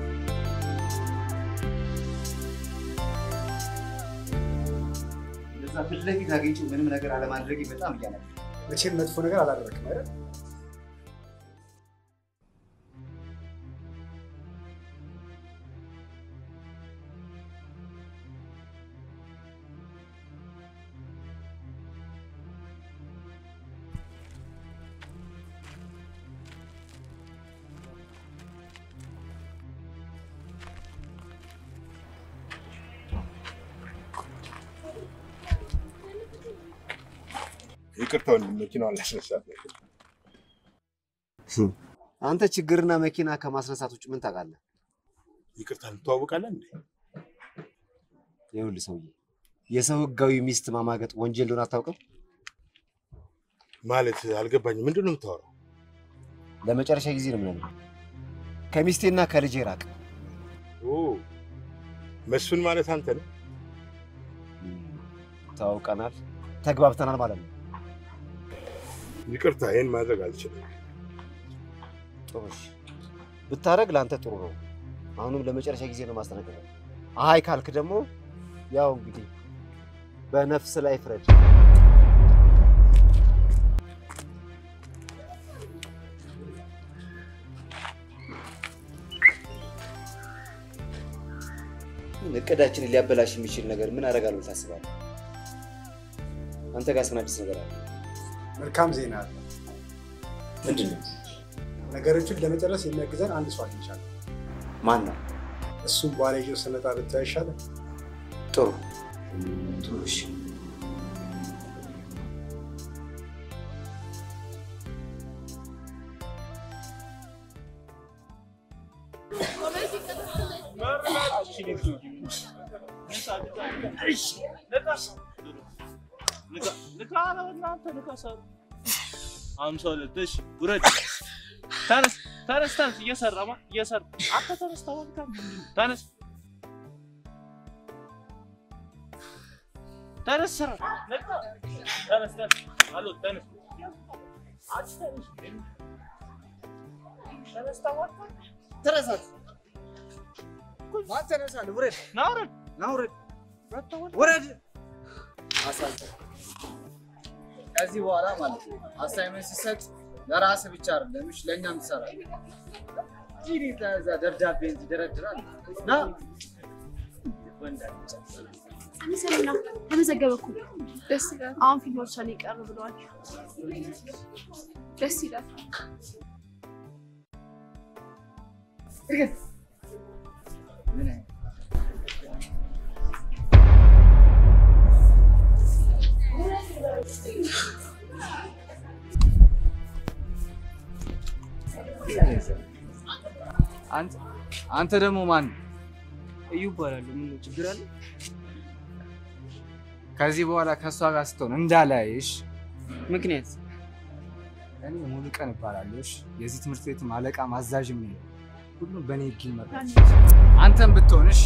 እንደዛ ፊት ለፊት አግኝቼው ምንም ነገር አለማድረጌ በጣም እያነገ መቼም መጥፎ ነገር አላደረግም አይደል? ይቅርታ ወንድም፣ መኪናዋን ላስነሳት ነው። አንተ ችግርና መኪና ከማስነሳት ውጭ ምን ታውቃለህ? ይቅርታ እንተዋወቃለን እንዴ? ይኸውልህ ሰውዬ፣ የሰው ህጋዊ ሚስት ማማገጥ ወንጀል እንደሆነ አታውቅም? ማለት አልገባኝም። ምንድን ነው የምታወራው? ለመጨረሻ ጊዜ ነው የምነግርህ፣ ከሚስቴና ከልጄ ራቅ። ኦ መስፍን ማለት አንተ ነው? ታውቀናል፣ ተግባብተናል ማለት ነው። ይቅርታ፣ ይህን ማድረግ አልችልም። ጥሩ እሺ፣ ብታደርግ ለአንተ ጥሩ ነው። አሁንም ለመጨረሻ ጊዜ ነው ማስጠነቀቅ። አይ ካልክ ደግሞ ያው እንግዲህ በነፍስ ላይ ፍረድ። እቅዳችንን ሊያበላሽ የሚችል ነገር ምን አደርጋለሁ ታስባለህ? አንተ ጋር ምን አዲስ ነገር አለ? መልካም ዜና አለ። ምንድን ነው? ነገሮችን ለመጨረስ የሚያግዘን አንድ ሰው አግኝቻለሁ። ማን ነው? እሱም በኋላ ይዤው ስመጣ ብታይ ይሻላል። ጥሩ ጥሩ። እሺ አምሳ ሁለት እሺ፣ ውረድ። ተነስ ተነስ ተነስ። እየሰራማ እየሰራ አንተ ተነስ፣ ተወልካ ተነስ ተነስ፣ ስራ ተነስ ተነስ። አሎ ተነስ፣ አንቺ ተነስ፣ ተነስ፣ ተወልካ ተነሳት። ማን ተነሳል? ውረድ፣ ና ውረድ፣ ና ውረድ፣ ውረድ። አሳልፈ ከዚህ በኋላ ማለት ነው አሳይመንት ሲሰጥ ለራስህ ብቻ አይደለም፣ እሺ ለእኛም ትሰራለህ። ጂኒ ተዛ ደብዳቤ እንጂ ይደረድራል። ና ወንዳች ሰላም ተመዘገበ እኮ ደስ ይላል። አሁን ፊልሞች ላይ ቀር ብለዋል። ደስ ይላል። ምን አይነት አንተ አንተ ደግሞ ማን እዩ እባላለሁ። ምን ነው ችግር አለ? ከዚህ በኋላ ከእሷ ጋር ስትሆን እንዳላይሽ ምክንያት እኔ ሙሉ ቀን እባላለሁ። እሺ? የዚህ ትምህርት ቤትም አለቃ ማዛዥም ነኝ። ሁሉም በእኔ ህግ ይመራል። አንተም ብትሆንሽ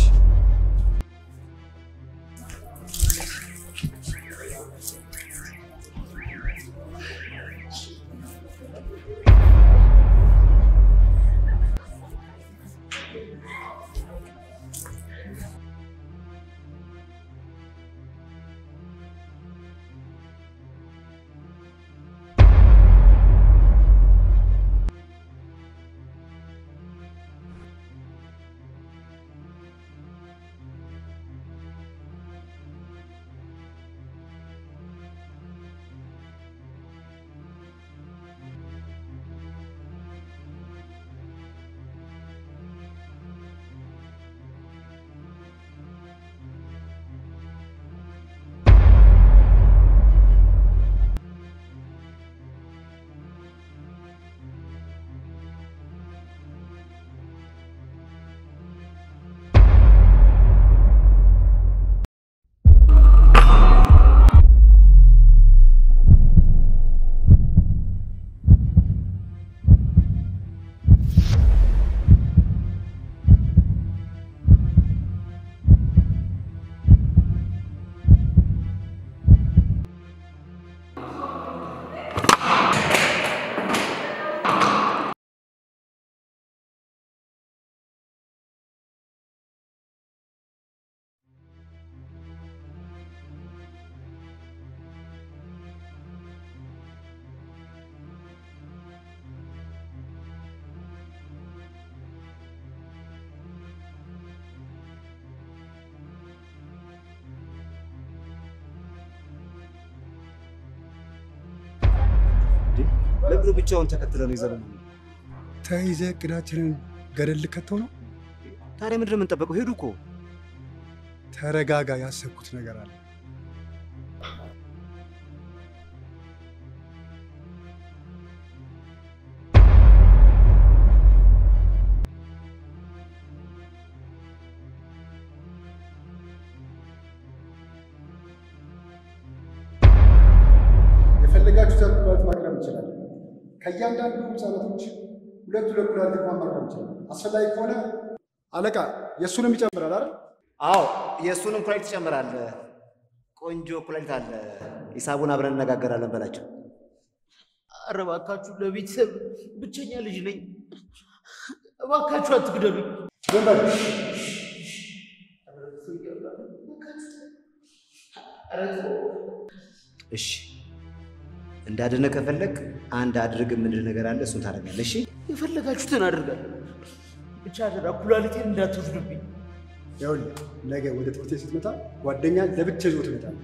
ለምንድነው ብቻውን ተከትለ ነው ይዘን ተይዘህ እቅዳችንን ገደል ልከተው ነው? ታዲያ ምንድን ነው የምንጠበቀው? ሄዱ እኮ። ተረጋጋ፣ ያሰብኩት ነገር አለ። የፈለጋችሁትን ኩላሊት ማቅረብ እንችላለን። ከእያንዳንዱ ህጻናቶች ሁለት ሁለት ኩላሊት እንኳን ማቅረብ እንችላለን። አስፈላጊ ከሆነ አለቃ የእሱንም ይጨምራል አይደል? አዎ የእሱንም ኩላሊት ትጨምራለህ። ቆንጆ ኩላሊት አለ። ሂሳቡን አብረን እነጋገራለን በላቸው። ኧረ እባካችሁ ለቤተሰብ ብቸኛ ልጅ ነኝ። እባካችሁ አትግደሉኝ። ዝም በል። እሺ እንዳድነ ከፈለግ አንድ አድርግ የምንል ነገር አለ። እሱን ታደርጋለህ። እሺ የፈለጋችሁትን አደርጋለሁ። ብቻ አደራ ኩላሊቴን እንዳትወስዱብኝ። ይኸውልህ ነገ ወደ ትምህርት ቤት ስትመጣ ጓደኛ ለብቻ ይዞ ትመጣለህ።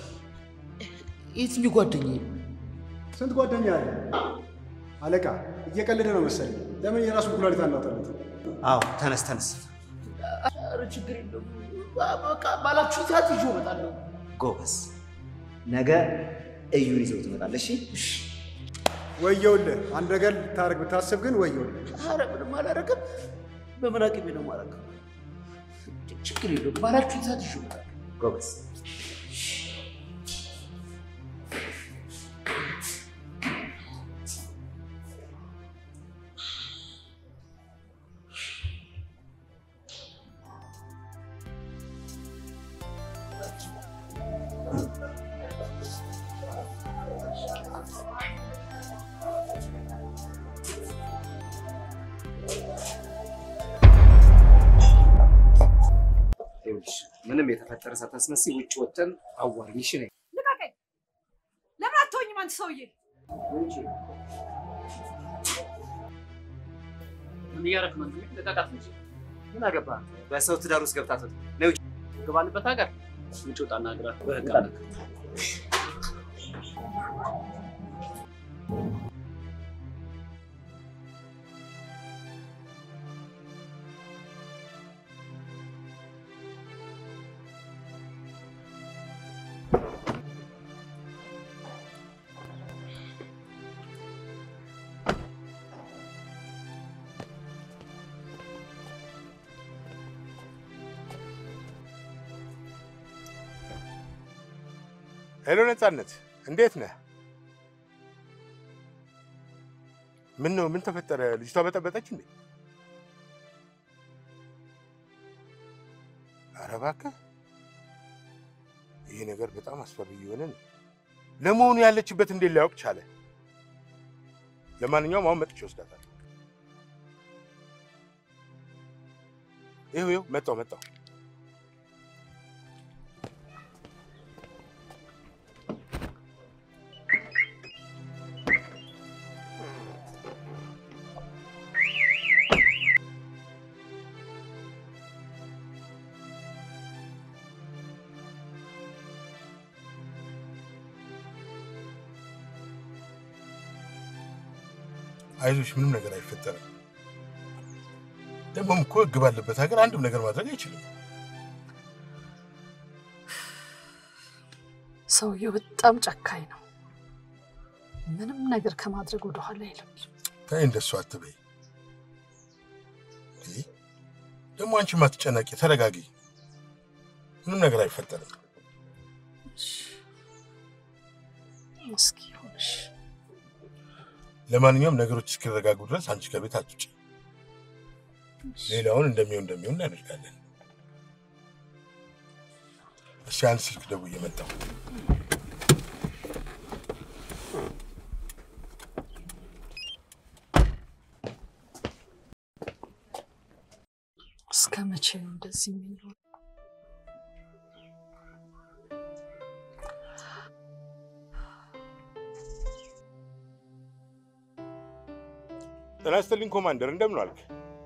የትኛው ጓደኛዬ? ስንት ጓደኛ አለ? አለቃ እየቀለደ ነው መሰለኝ። ለምን የራሱን ኩላሊት አናወጣለት? አዎ ተነስ ተነስ። ኧረ ችግር የለውም። በቃ ባላችሁ ሰዓት ይዤው እመጣለሁ። ጎበዝ። ነገ እዩን ይዘው ትመጣለህ። እሺ ወየውልህ። አንድ ነገር ልታደርግ ብታስብ ግን ወየውልህ። ኧረ ምንም አላደርግም። በምን አቅሜ ነው የማደርገው? ችግር የለውም። ባላችሁ ሰዓት ይዤው እመጣለሁ። ጎበዝ። ይኸውልሽ ምንም የተፈጠረ ሳታስመስይ ውጭ ወጥተን አዋሪኝ። እሺ ነይ። ልቀቀኝ! ለምን አትሆኝም አንተ ሰውዬ? ምን እያደረክ ነው? ልቀቃት እንጂ ምን አገባህ? በሰው ትዳር ውስጥ ገብታ ትወጣ ነይ ውጭ። ገባንበት ሀገር ውጭ ወጣና ግራ በህግ አለ ሄሎ ነፃነት፣ እንዴት ነህ? ምን ነው? ምን ተፈጠረ? ልጅቷ በጠበጠች እንዴ? ኧረ እባክህ፣ ይሄ ነገር በጣም አስፈሪ እየሆነ ነው። ለመሆኑ ያለችበት እንዴት ሊያውቅ ቻለ? ለማንኛውም አሁን መጥቼ ወስዳታለሁ። ይኸው ይኸው፣ መጣሁ መጣሁ። አይዞሽ፣ ምንም ነገር አይፈጠርም። ደግሞም እኮ ሕግ ባለበት ሀገር አንድም ነገር ማድረግ አይችልም። ሰውየው በጣም ጨካኝ ነው። ምንም ነገር ከማድረግ ወደኋላ አይልም። ተይ እንደሱ አትበይ። እንዴ፣ ደግሞ አንቺም አትጨነቂ፣ ተረጋጊ። ምንም ነገር አይፈጠርም። እስኪ ይሁንሽ። ለማንኛውም ነገሮች እስኪረጋጉ ድረስ አንቺ ከቤት አትውጪ። ሌላውን እንደሚሆን እንደሚሆን እናደርጋለን። እስኪ አንድ ስልክ ደውዬ መጣሁ። እስከ መቼ ነው እንደዚህ የሚኖር? ጤና ይስጥልኝ ኮማንደር፣ እንደምን ዋልክ?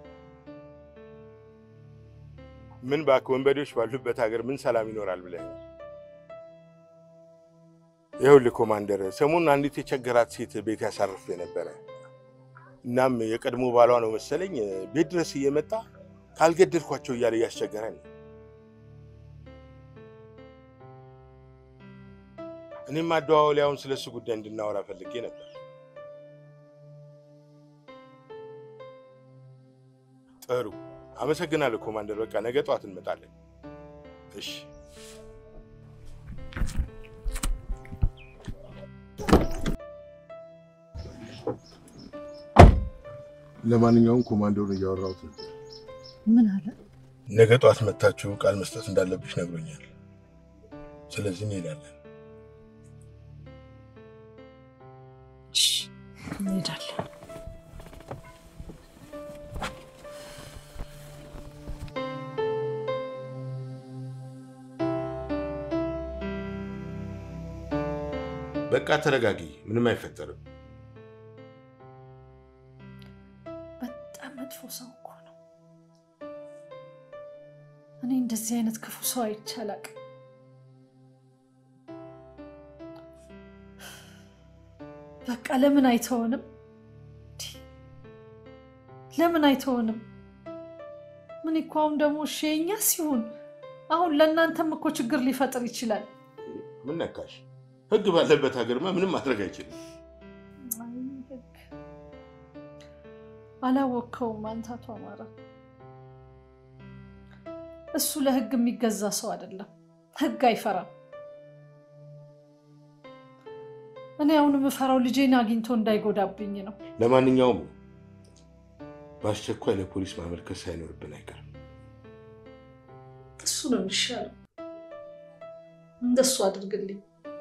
ምን እባክህ ወንበዴዎች ባሉበት ሀገር ምን ሰላም ይኖራል ብለህ ነው? ይኸውልህ ኮማንደር፣ ሰሞኑን አንዲት የቸገራት ሴት ቤት ያሳርፍ ነበረ። እናም የቀድሞ ባሏ ነው መሰለኝ ቤት ድረስ እየመጣ ካልገደልኳቸው እያለ እያስቸገረን ነው። እኔም አደዋወሊያውን ስለ እሱ ጉዳይ እንድናወራ ፈልጌ ነበር። ጥሩ አመሰግናለሁ ኮማንደር። በቃ ነገ ጠዋት እንመጣለን። እሺ። ለማንኛውም ኮማንደሩን እያወራሁት ነበር። ምን አለ? ነገ ጠዋት መታችሁ ቃል መስጠት እንዳለብሽ ነግሮኛል። ስለዚህ እንሄዳለን። እንሄዳለን። በቃ ተረጋጊ፣ ምንም አይፈጠርም። በጣም መጥፎ ሰው እኮ ነው። እኔ እንደዚህ አይነት ክፉ ሰው አይቼ አላቅም። በቃ ለምን አይተውንም? ለምን አይተውንም? ምን እኮ አሁን ደግሞ እሺ የእኛ ሲሆን አሁን ለእናንተም እኮ ችግር ሊፈጥር ይችላል። ምን ነካሽ? ህግ ባለበት ሀገርማ ምንም ማድረግ አይችልም። አይ ህግ አላወቅከውም አንተ አቶ አማራ። እሱ ለህግ የሚገዛ ሰው አይደለም። ህግ አይፈራም። እኔ አሁን የምፈራው ልጄን አግኝቶ እንዳይጎዳብኝ ነው። ለማንኛውም በአስቸኳይ ለፖሊስ ማመልከት ሳይኖርብን አይቀርም። እሱ ነው የሚሻለው። እንደሱ አድርግልኝ።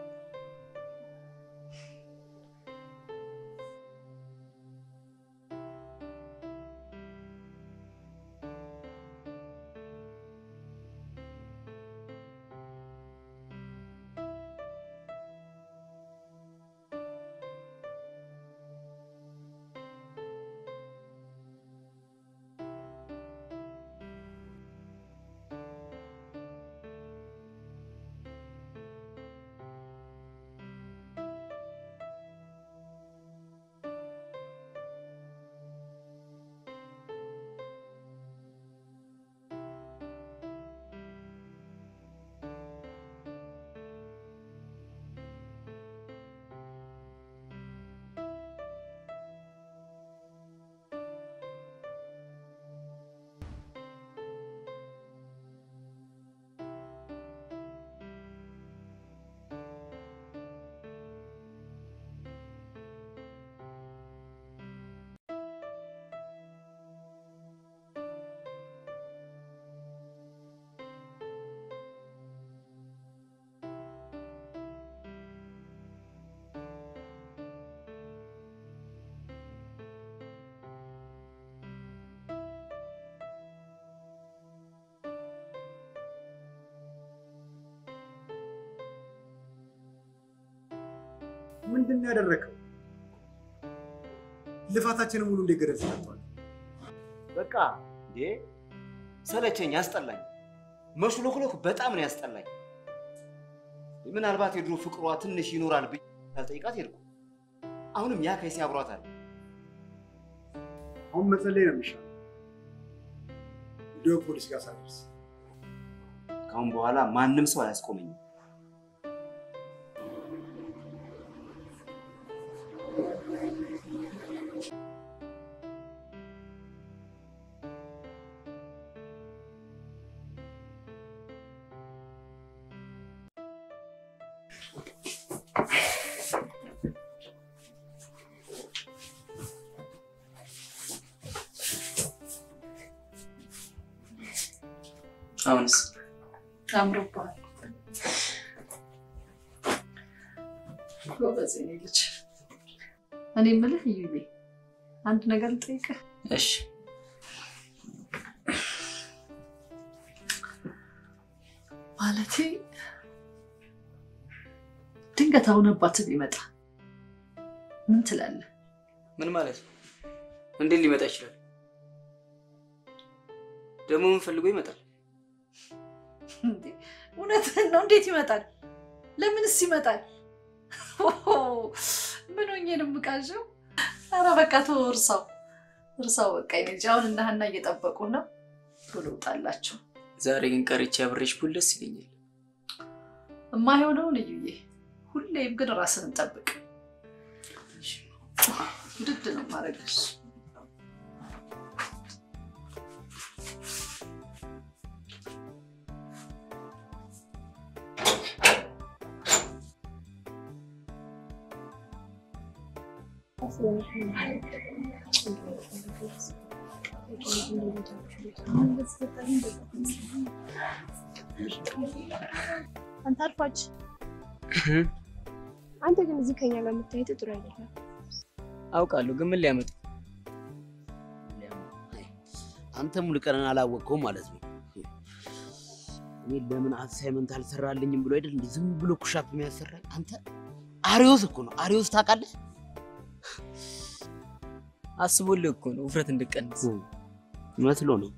ምንድን ነው ያደረገው? ልፋታችንን ሙሉ እንደገደል ሰጥቷል። በቃ እንዴ ሰለቸኝ፣ ያስጠላኝ። መሽሎክሎክ በጣም ነው ያስጠላኝ። ምናልባት የድሮ ፍቅሯ ትንሽ ይኖራል ብዬ ሳልጠይቃት ሄድኩ። አሁንም ያ ከይሲ አብሯታል። አሁን መጸለይ ነው የሚሻለው። ቪዲዮ ፖሊስ ጋር ሳደርስ ከአሁን በኋላ ማንም ሰው አያስቆመኝም። አሁንስ አምሮብሃል። ጎበዝ የኔ ልጅ። እኔ የምልህ እዩዬ፣ አንድ ነገር ልጠይቅህ። እሺ ማለቴ ድንገት አሁን አባት ቢመጣ ምን ትላለህ? ምን ማለት ነው? እንዴት ሊመጣ ይችላል? ደግሞ ምን ፈልጎ ይመጣል? እንዴ፣ እውነትህን ነው። እንዴት ይመጣል? ለምንስ ይመጣል? ምን ነው የምቃዠው? ኧረ በቃ ተወው፣ እርሳው እርሳው። በቃ የኔ ልጅ አሁን እና ሀና እየጠበቁ ነው። ቶሎ ውጣላቸው። ዛሬ ግን ቀርቼ አብሬሽ ቡል ደስ ይለኛል። የማይሆነውን እዩዬ። ሁሌም ግን ራስን ጠብቅ። ውድድ ነው ማድረግሽ። አንተ አልፋች አንተ ግን እዚህ ከኛ ጋር የምታየት ጥሩ አይደለም። አውቃለሁ፣ ግን ምን ሊያመጡ አንተ ሙሉ ቀንን አላወቅከውም ማለት ነው። እኔ ለምን አሳይመንት አልሰራልኝም ብሎ አይደል እንዴ ዝም ብሎ ኩሻፕ የሚያሰራኝ? አንተ አሪዮስ እኮ ነው። አሪዮስ ታውቃለህ? አስቦልህ እኮ ነው ውፍረት እንድቀንስ መስሎ ነው።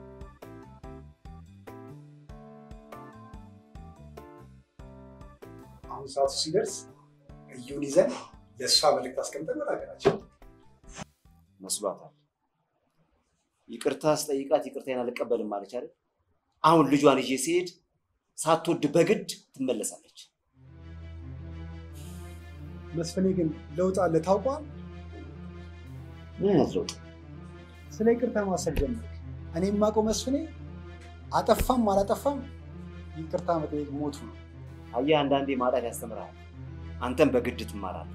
አሁን ሰዓቱ ሲደርስ እዩን ይዘን የእሷ መልእክት አስቀምጠን ወደ ሀገራችን መስሏታል። ይቅርታ ስጠይቃት ይቅርታዬን አልቀበልም ማለች አይደል? አሁን ልጇን ይዤ ሲሄድ ሳትወድ በግድ ትመለሳለች። መስፍኔ ግን ለውጥ አለ ታውቋል። ምን አይነት ለውጥ? ስለ ይቅርታ ማሰብ ጀመር። እኔ የማውቀው መስፍኔ አጠፋም አላጠፋም ይቅርታ መጠየቅ ሞቱ ነው። አየህ፣ አንዳንዴ ማጣት ያስተምርሃል። አንተም በግድ ትማራለህ።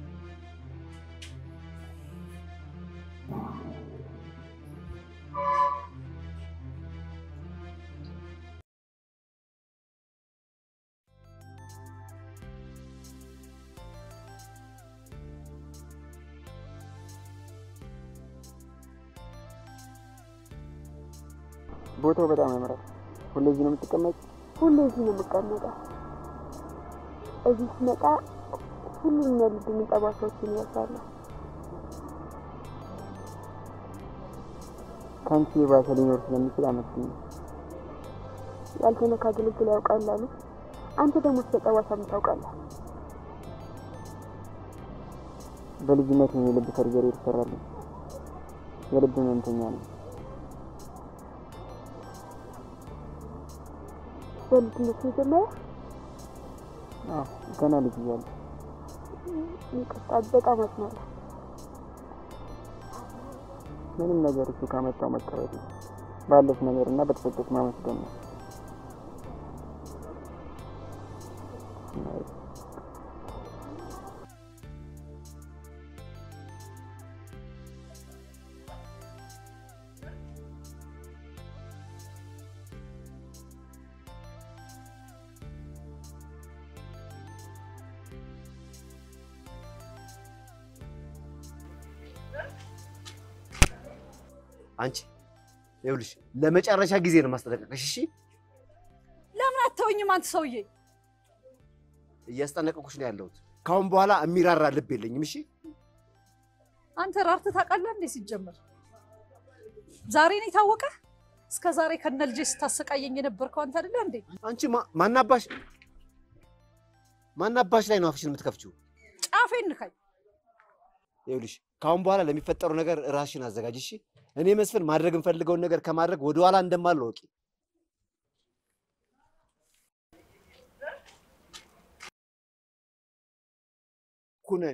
ቦታው በጣም ያምራል። ሁሌ እዚህ ነው የምትቀመጥ? ሁሌ እዚህ ነው የምቀመጠው። እዚህ ስመጣ ሁሉም ያሉብኝ ጠባሳዎችን ይረሳለሁ። ከአንቺ የባሰ ሊኖር ስለሚችል አመስግኝ። ያልተነካ ግልግል ያውቃል አሉ። አንተ ደግሞ ስለ ጠባሳ ምን ታውቃለህ? በልጅነት ነው የልብ ሰርጀሪ የተሰራልኝ። የልብ ህመምተኛ ነው። በልጅነት ነው የጀመረው? አዎ፣ ገና ልጅ እያለሁ ይቅርታ፣ በጣም አዝናለሁ። ምንም ነገር እሱ ካመጣው መቀበል ነው። ባለሽ ነገር እና በተሰጠሽ ማመስገን ነው። አንቺ ይኸውልሽ ለመጨረሻ ጊዜ ነው ማስጠነቀቅሽ። እሺ፣ ለምን አተወኝም? አንተ ሰውዬ እያስጠነቀቁሽ ነው ያለሁት። ካሁን በኋላ የሚራራ ልብ የለኝም። እሺ፣ አንተ ራርተህ ታውቃለህ እንዴ? ሲጀመር ዛሬ ነው የታወቀ? እስከ ዛሬ ከነ ልጄ ስታሰቃየኝ የነበርከው አንተ አይደለ እንዴ? አንቺ ማናባሽ ማናባሽ ላይ ነው አፍሽን የምትከፍችው? ጫፌን ንካኝ። ይኸውልሽ ካሁን በኋላ ለሚፈጠሩ ነገር ራስሽን አዘጋጅ። እሺ፣ እኔ መስፍን ማድረግ የምፈልገውን ነገር ከማድረግ ወደኋላ እንደማልል ወቂ። ኩነኔ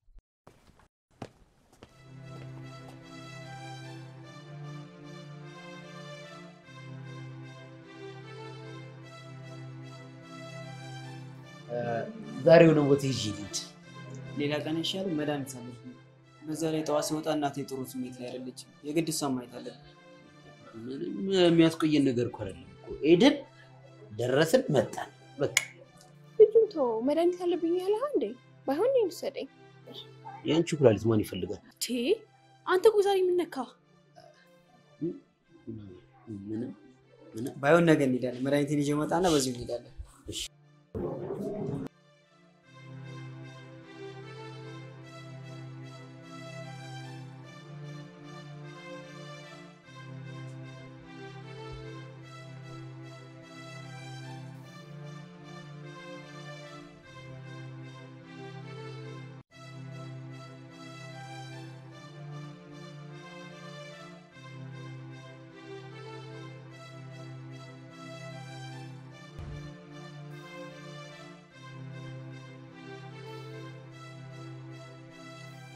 ዛሬ የሆነ ቦታ ይዤ ልሂድ። ሌላ ቀን ይሻላል። መድኃኒት አለች። በዛ ላይ ጠዋት ሲወጣ እናቴ ጥሩ ስሜት ላይ አይደለችም። የግድ እሷን ማየት አለብን። ምንም የሚያስቆየን ነገር እኮ አይደለም እኮ ሄድን፣ ደረስን፣ መጣን። በቃ ልጁን ተወው። መድኃኒት አለብኝ ያለህ እንዴ? ባይሆን እኔን ውሰደኝ። የአንቺ ኩላሊት ማን ይፈልጋል? ቴ አንተ እኮ ዛሬ የምነካ ምንም ምንም ባይሆን ነገ እንሄዳለን። መድኃኒቴን ይዤ እመጣና በዚሁ እንሄዳለን።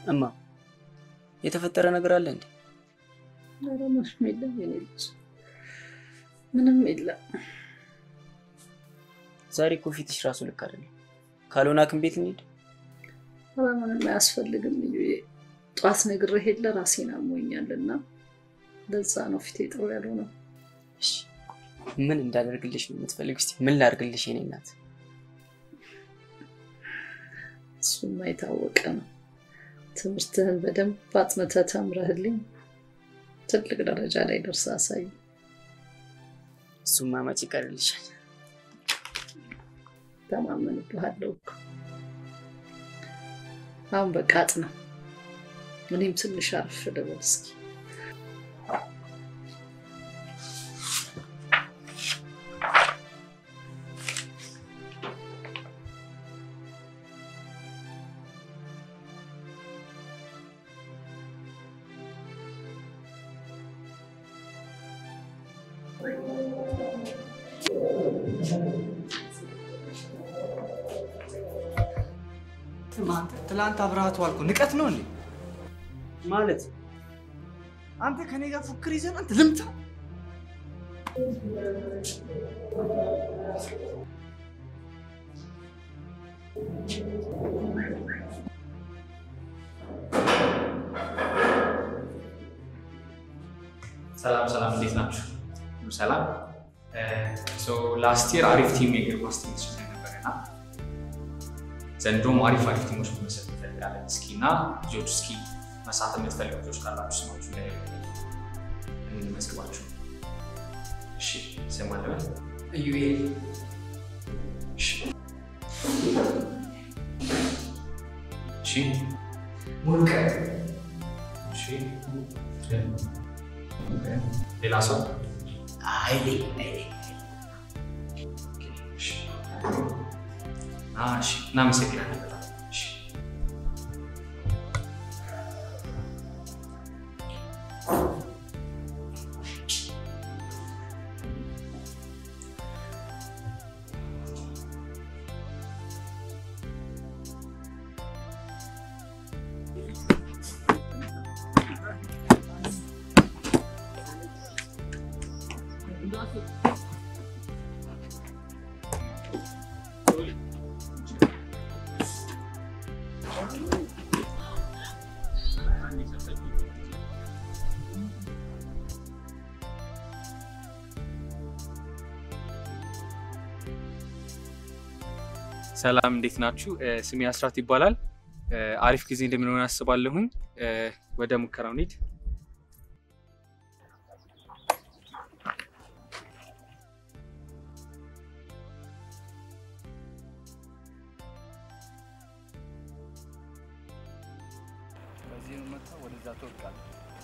እማ የተፈጠረ ነገር አለ እንዴ? ኧረ ምንም የለም የኔ ልጅ፣ ምንም የለም። ዛሬ እኮ ፊትሽ ራሱ ልክ አይደለም። ካልሆነ ሐኪም ቤት እንሂድ። ኧረ ምንም አያስፈልግም ልዩዬ። ጠዋት ነግሬህ የለ ራሴን አሞኛል እና ለዛ ነው ፊቴ ጥሩ ያልሆነው። ምን እንዳደርግልሽ ነው የምትፈልግ? እስኪ ምን ላድርግልሽ የኔ እናት? እሱማ የታወቀ ነው። ትምህርትህን በደንብ አጥንተህ ተምረህልኝ ትልቅ ደረጃ ላይ ደርሰህ አሳይ። እሱማ መች ይቀርልሻል? ተማመንብሃለሁ እኮ። አሁን በቃ አጥና፣ እኔም ትንሽ አርፍ ልበል እስኪ። ትላንት አብረሃት ዋልኩ ንቀት ነው እንዴ? ማለት አንተ ከኔ ጋር ፉክር ይዘን አንተ ልምታ ሰላም ሰላም፣ እንዴት ናችሁ? ሁሉ ሰላም። ላስት የር አሪፍ ቲም የእግር ኳስ ቲም ተሸንፈን ነበር እና ዘንድሮም አሪፍ አሪፍ ቲሞች መመሰረት እንፈልጋለን። እስኪ እና ልጆች እስኪ መሳተፍ የምትፈልጉ ልጆች ካላችሁ ስማችሁ ላይ እንመዝግባችሁ። እሺ፣ ስም አለ ኢዩኤል እሺ፣ እሺ፣ ሙሉቀን እሺ፣ ሌላ ሰው ኃይሌ እሺ፣ እናመሰግናለን በጣም እሺ። ሰላም እንዴት ናችሁ? ስሜ አስራት ይባላል። አሪፍ ጊዜ እንደሚሆን አስባለሁኝ። ወደ ሙከራው እንሂድ። በዚህ መጣ ወደዛ ትወድቃለህ።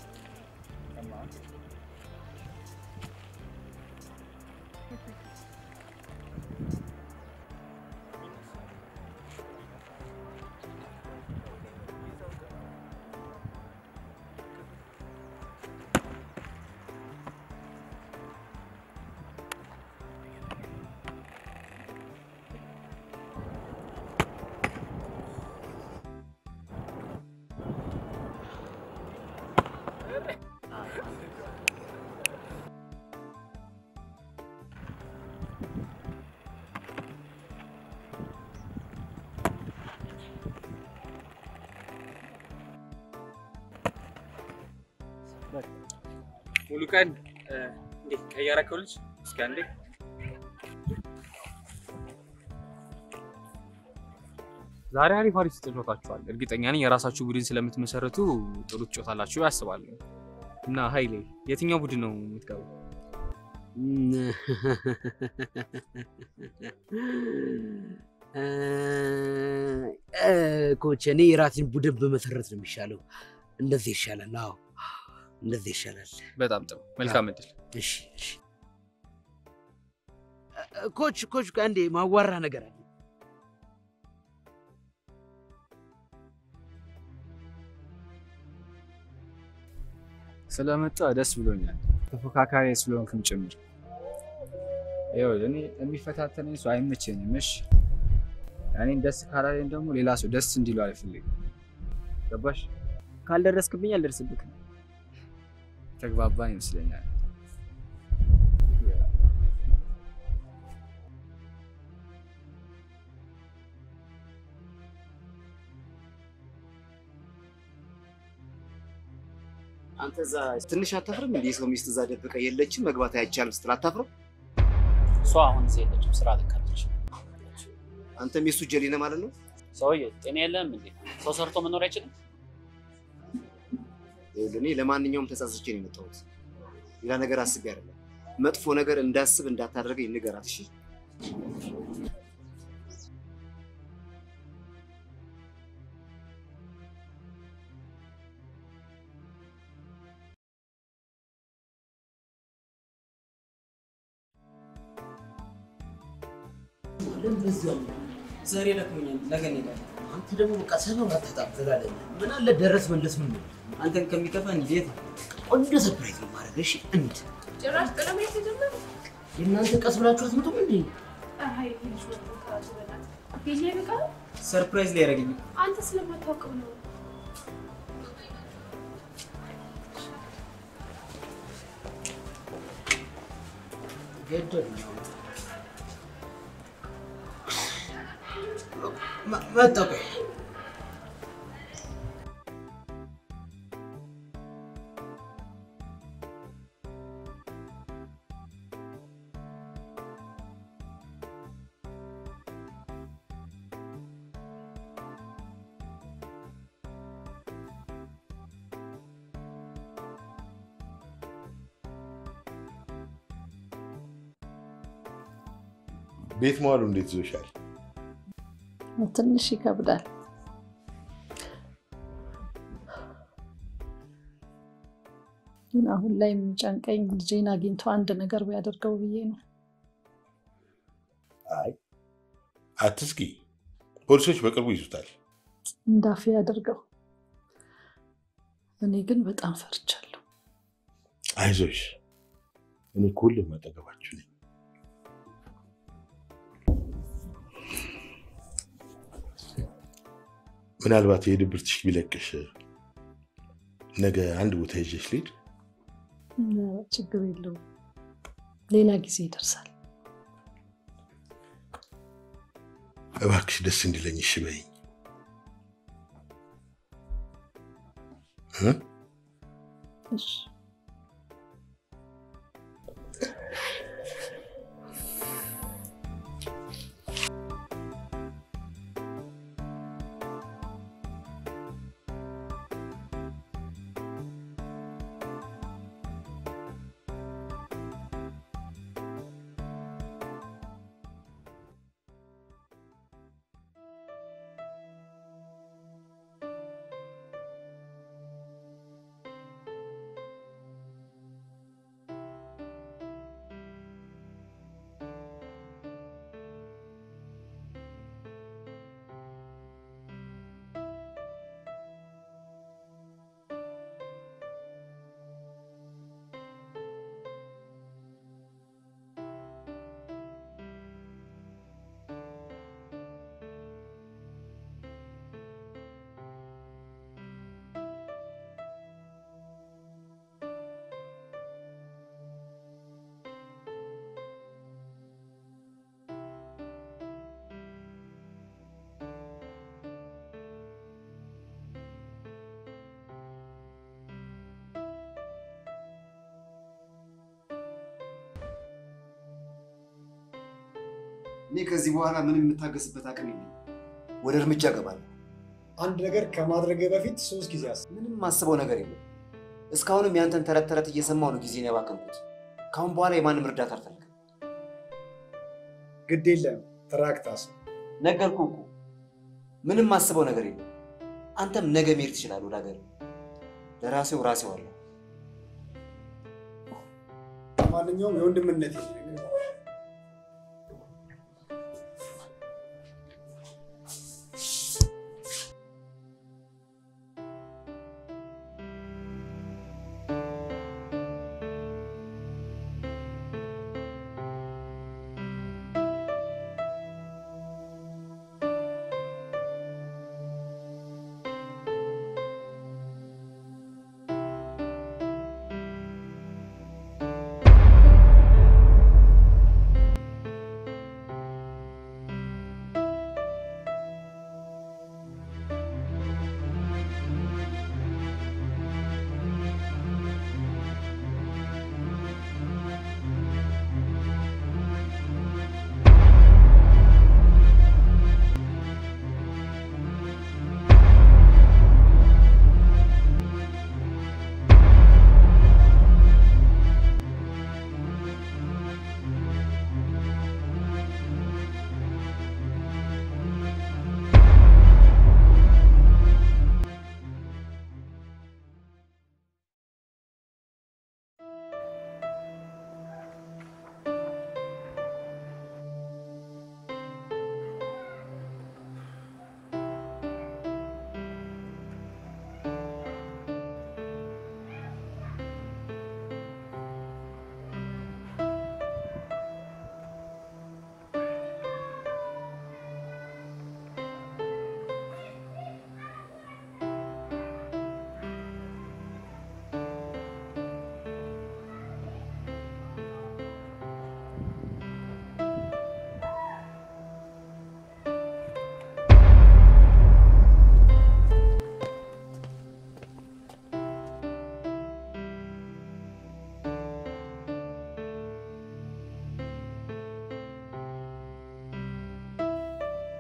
ሙሉ ቀን እንዴት ቀየረከው ልጅ እስኪ አንዴ ዛሬ አሪፍ አሪፍ ተጫውታችኋል። እርግጠኛ ነኝ የራሳችሁ ቡድን ስለምትመሰረቱ ጥሩ ትጫወታላችሁ ያስባለሁ። እና ኃይሌ የትኛው ቡድን ነው የምትገባው? ኮች እኔ የራሴን ቡድን በመሰረት ነው የሚሻለው። እንደዚህ ይሻላል። አዎ እንደዚህ ይሻላል። በጣም ጥሩ፣ መልካም እድል። እሺ እሺ። ኮች ኮች፣ አንዴ ማዋራ ነገር አለ። ስለመጣ ደስ ብሎኛል። ተፎካካሪ ስለሆንክም ጭምር። ይኸውልህ እኔ የሚፈታተነኝ ሰው አይመቸኝም። እሺ እኔን ደስ ካላለኝ ደግሞ ሌላ ሰው ደስ እንዲሉ አልፈልግም። ገባሽ? ካልደረስክብኝ አልደርስብክም። ተግባባን ይመስለኛል። አንተ እዛ ትንሽ አታፍርም? እንዲህ ሰው ሚስት እዛ ደብቀ የለችም መግባት አይቻልም ስትል አታፍርም? እሷ አሁን እዚህ የለችም፣ ስራ ልካለች። አንተም የሱ ጀሌ ነህ ማለት ነው? ሰውዬ ጤና የለህም እንዴ? ሰው ሰርቶ መኖር አይችልም? ይኸውልህ እኔ ለማንኛውም ተጸጽቼ ነው የመጣሁት። ሌላ ነገር አስቤ አይደለም። መጥፎ ነገር እንዳስብ እንዳታደርገኝ ንገራት እሺ? ዛሬ ደክሞኛል፣ ነገ እንሄዳለን። አንተ ደግሞ በቃ ሰበብ አታጣም ትላለህ። ምን አለ ደረስ መለስ ምን ነው አንተን ከሚከፋ እንዴት ቆንጆ ሰርፕራይዝ ነው ማድረግ። እሺ እንድ ጭራሽ ቀለም የተጀመረ የእናንተ ቀስ ብላችሁ አትመጡም እንዴ? አይ ልጅ ወጥቶ ከራሱ በላት የኛ ይበቃል። ሰርፕራይዝ ላይ ያደረገኝ አንተ ስለማታውቀው ነው። ገደል ነው መጣ። ቆይ ቤት መዋሉ እንዴት ይዞሻል? ትንሽ ይከብዳል። ግን አሁን ላይ የሚጨንቀኝ ልጄን አግኝቶ አንድ ነገር ቢያደርገው ብዬ ነው። አይ አትስጊ፣ ፖሊሶች በቅርቡ ይዙታል። እንዳፌ ያደርገው። እኔ ግን በጣም ፈርቻለሁ። አይዞሽ፣ እኔ ሁሌም አጠገባችሁ ነኝ። ምናልባት የድብርትሽ ቢለቅሽ ነገ አንድ ቦታ ይዤሽ ልሂድ። ችግር የለውም፣ ሌላ ጊዜ ይደርሳል። እባክሽ ደስ እንዲለኝ እሺ በይኝ እ? እሺ እኔ ከዚህ በኋላ ምንም የምታገስበት አቅም የለኝም። ወደ እርምጃ እገባለሁ። አንድ ነገር ከማድረግ በፊት ሶስት ጊዜ አስብ። ምንም ማስበው ነገር የለም። እስካሁንም ያንተን ተረት ተረት እየሰማሁ ነው ጊዜን ያባከንኩት። ከአሁን በኋላ የማንም እርዳታ አልፈልግም። ግድ የለም ትራክት አስብ። ነገርኩህ እኮ ምንም ማስበው ነገር የለም። አንተም ነገ መሄድ ትችላለህ ወደ ሀገር። ለራሴው ራሴው አለ። ማንኛውም የወንድምነት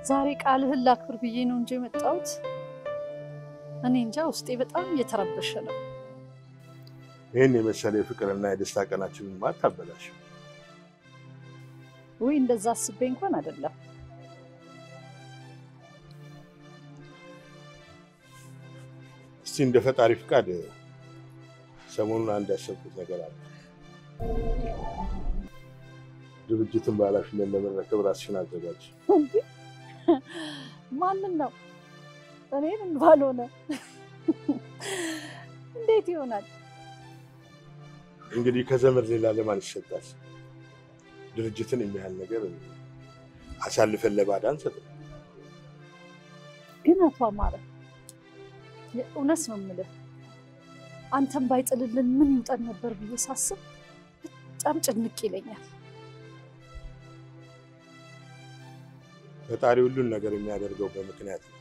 ዛሬ ቃልህን ላክብር ብዬ ነው እንጂ የመጣሁት። እኔ እንጃ ውስጤ በጣም እየተረበሸ ነው። ይህን የመሰለ የፍቅርና የደስታ ቀናችንን ማታበላሽ። ወይ እንደዛ አስቤ እንኳን አይደለም። እስቲ እንደ ፈጣሪ ፍቃድ ሰሞኑን አንድ ያሰብኩት ነገር አለ። ድርጅትን በኃላፊነት ለመረከብ ራስሽን አዘጋጅ። እንዴ ማንን ነው? እኔን ባልሆነ እንዴት ይሆናል? እንግዲህ ከዘመድ ሌላ ለማን ይሰጣል? ድርጅትን የሚያህል ነገር አሳልፈን ለባዳ አንሰጥም። ግን አቶ አማረ የእውነት ነው የምልህ፣ አንተን ባይጥልልን ምን ይውጠን ነበር ብዬ ሳስብ በጣም ጭንቅ ይለኛል። ፈጣሪ ሁሉን ነገር የሚያደርገው በምክንያት ነው።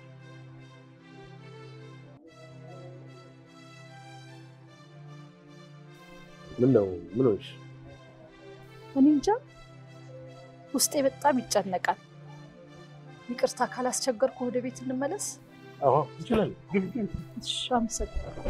ምን ነው ምን ሆንሽ? እኔ እንጃ ውስጤ በጣም ይጨነቃል። ይቅርታ ካላስቸገርኩ ወደ ቤት እንመለስ። አዎ እንችላለን። ግቢ ግቢ። እሺ፣ አመሰግናለሁ።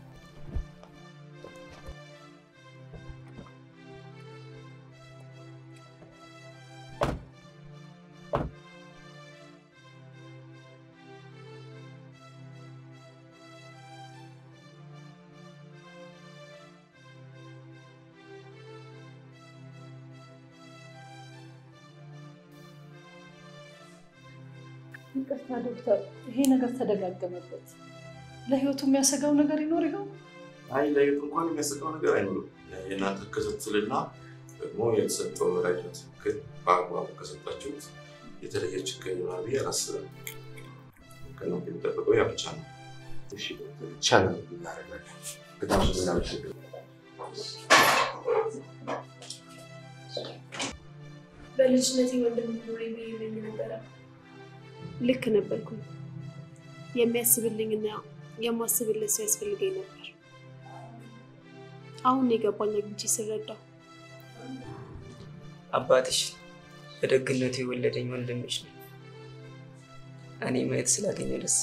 ይቅርታ ዶክተር፣ ይሄ ነገር ተደጋገመበት። ለህይወቱ የሚያሰጋው ነገር ይኖር ይሆን? አይ ለየት እንኳን የሚያሰጋው ነገር አይኖርም። የእናንተ ክትትልና ደግሞ የተሰጠው መድኃኒት ትክክል በአግባቡ ከሰጣችሁት የተለየ ችግር ይኖራል ብዬ አላስብም። ከነው የሚጠበቀው ያ ብቻ ነው። እሺ ዶክተር፣ ብቻ ነው እናደርጋለን። በጣም ስለምናመሰግን በልጅነቴ ወንድም ኖሬ ብዬ እመኝ ነበረ። ልክ ነበርኩኝ። የሚያስብልኝና የማስብለት ሰው ያስፈልገኝ ነበር። አሁን የገባኝ አግኝቼ ስረዳው አባትሽ በደግነቱ የወለደኝ ወንድምሽ ነው። እኔ ማየት ስላገኘ ደስ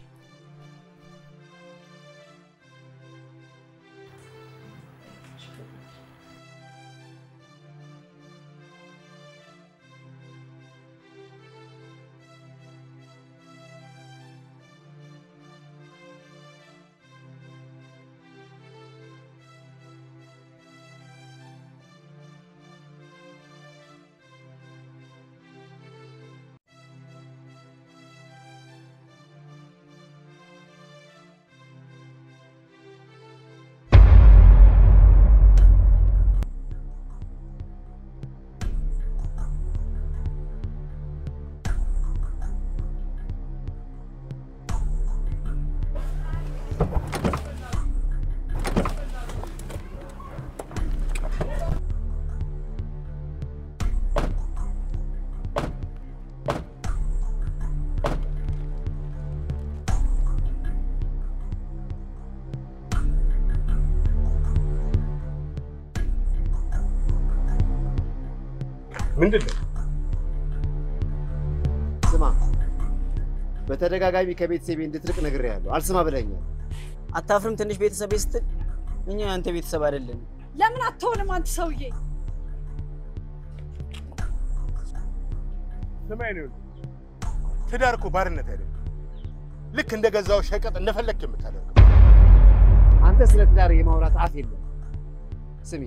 ምንድን ነው? ስማ፣ በተደጋጋሚ ከቤተሰቤ እንድትርቅ ነግሬሃለሁ። አልስማ ብለኛል። አታፍርም? ትንሽ ቤተሰብ ስትል እኛ ያንተ ቤተሰብ አይደለም። ለምን አትሆንም አንተ ሰውዬ? ስማኝ ነው ትዳር እኮ ባርነት አይደለም። ልክ እንደ ገዛው ሸቀጥ እንደፈለግክ የምታደርገው። አንተ ስለ ትዳር የማውራት አፍ የለም። ስሚ፣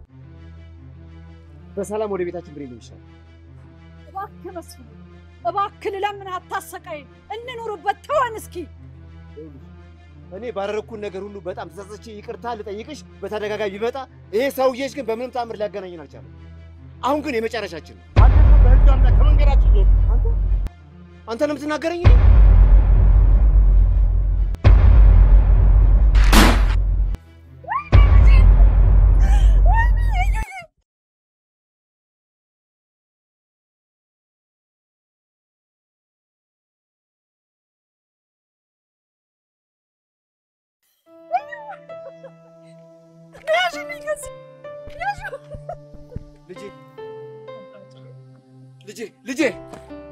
በሰላም ወደ ቤታችን ብሬ ነው ይሻላል። እባክህ መስፍን፣ እባክህ ልለምን፣ አታሰቃይን፣ እንኑርበት፣ ተወን እስኪ። እኔ ባደረግኩት ነገር ሁሉ በጣም ተጸጽቼ ይቅርታ ልጠይቅሽ በተደጋጋሚ ቢመጣ ይሄ ሰውዬሽ ግን በምንም ተአምር ሊያገናኘን አልቻለም። አሁን ግን የመጨረሻችን ነው። አንተ እኮ በህግ አምላክ ከመንገዳችን ዞር። አንተ ነው የምትናገረኝ? ልጄ ልጄ ልጄ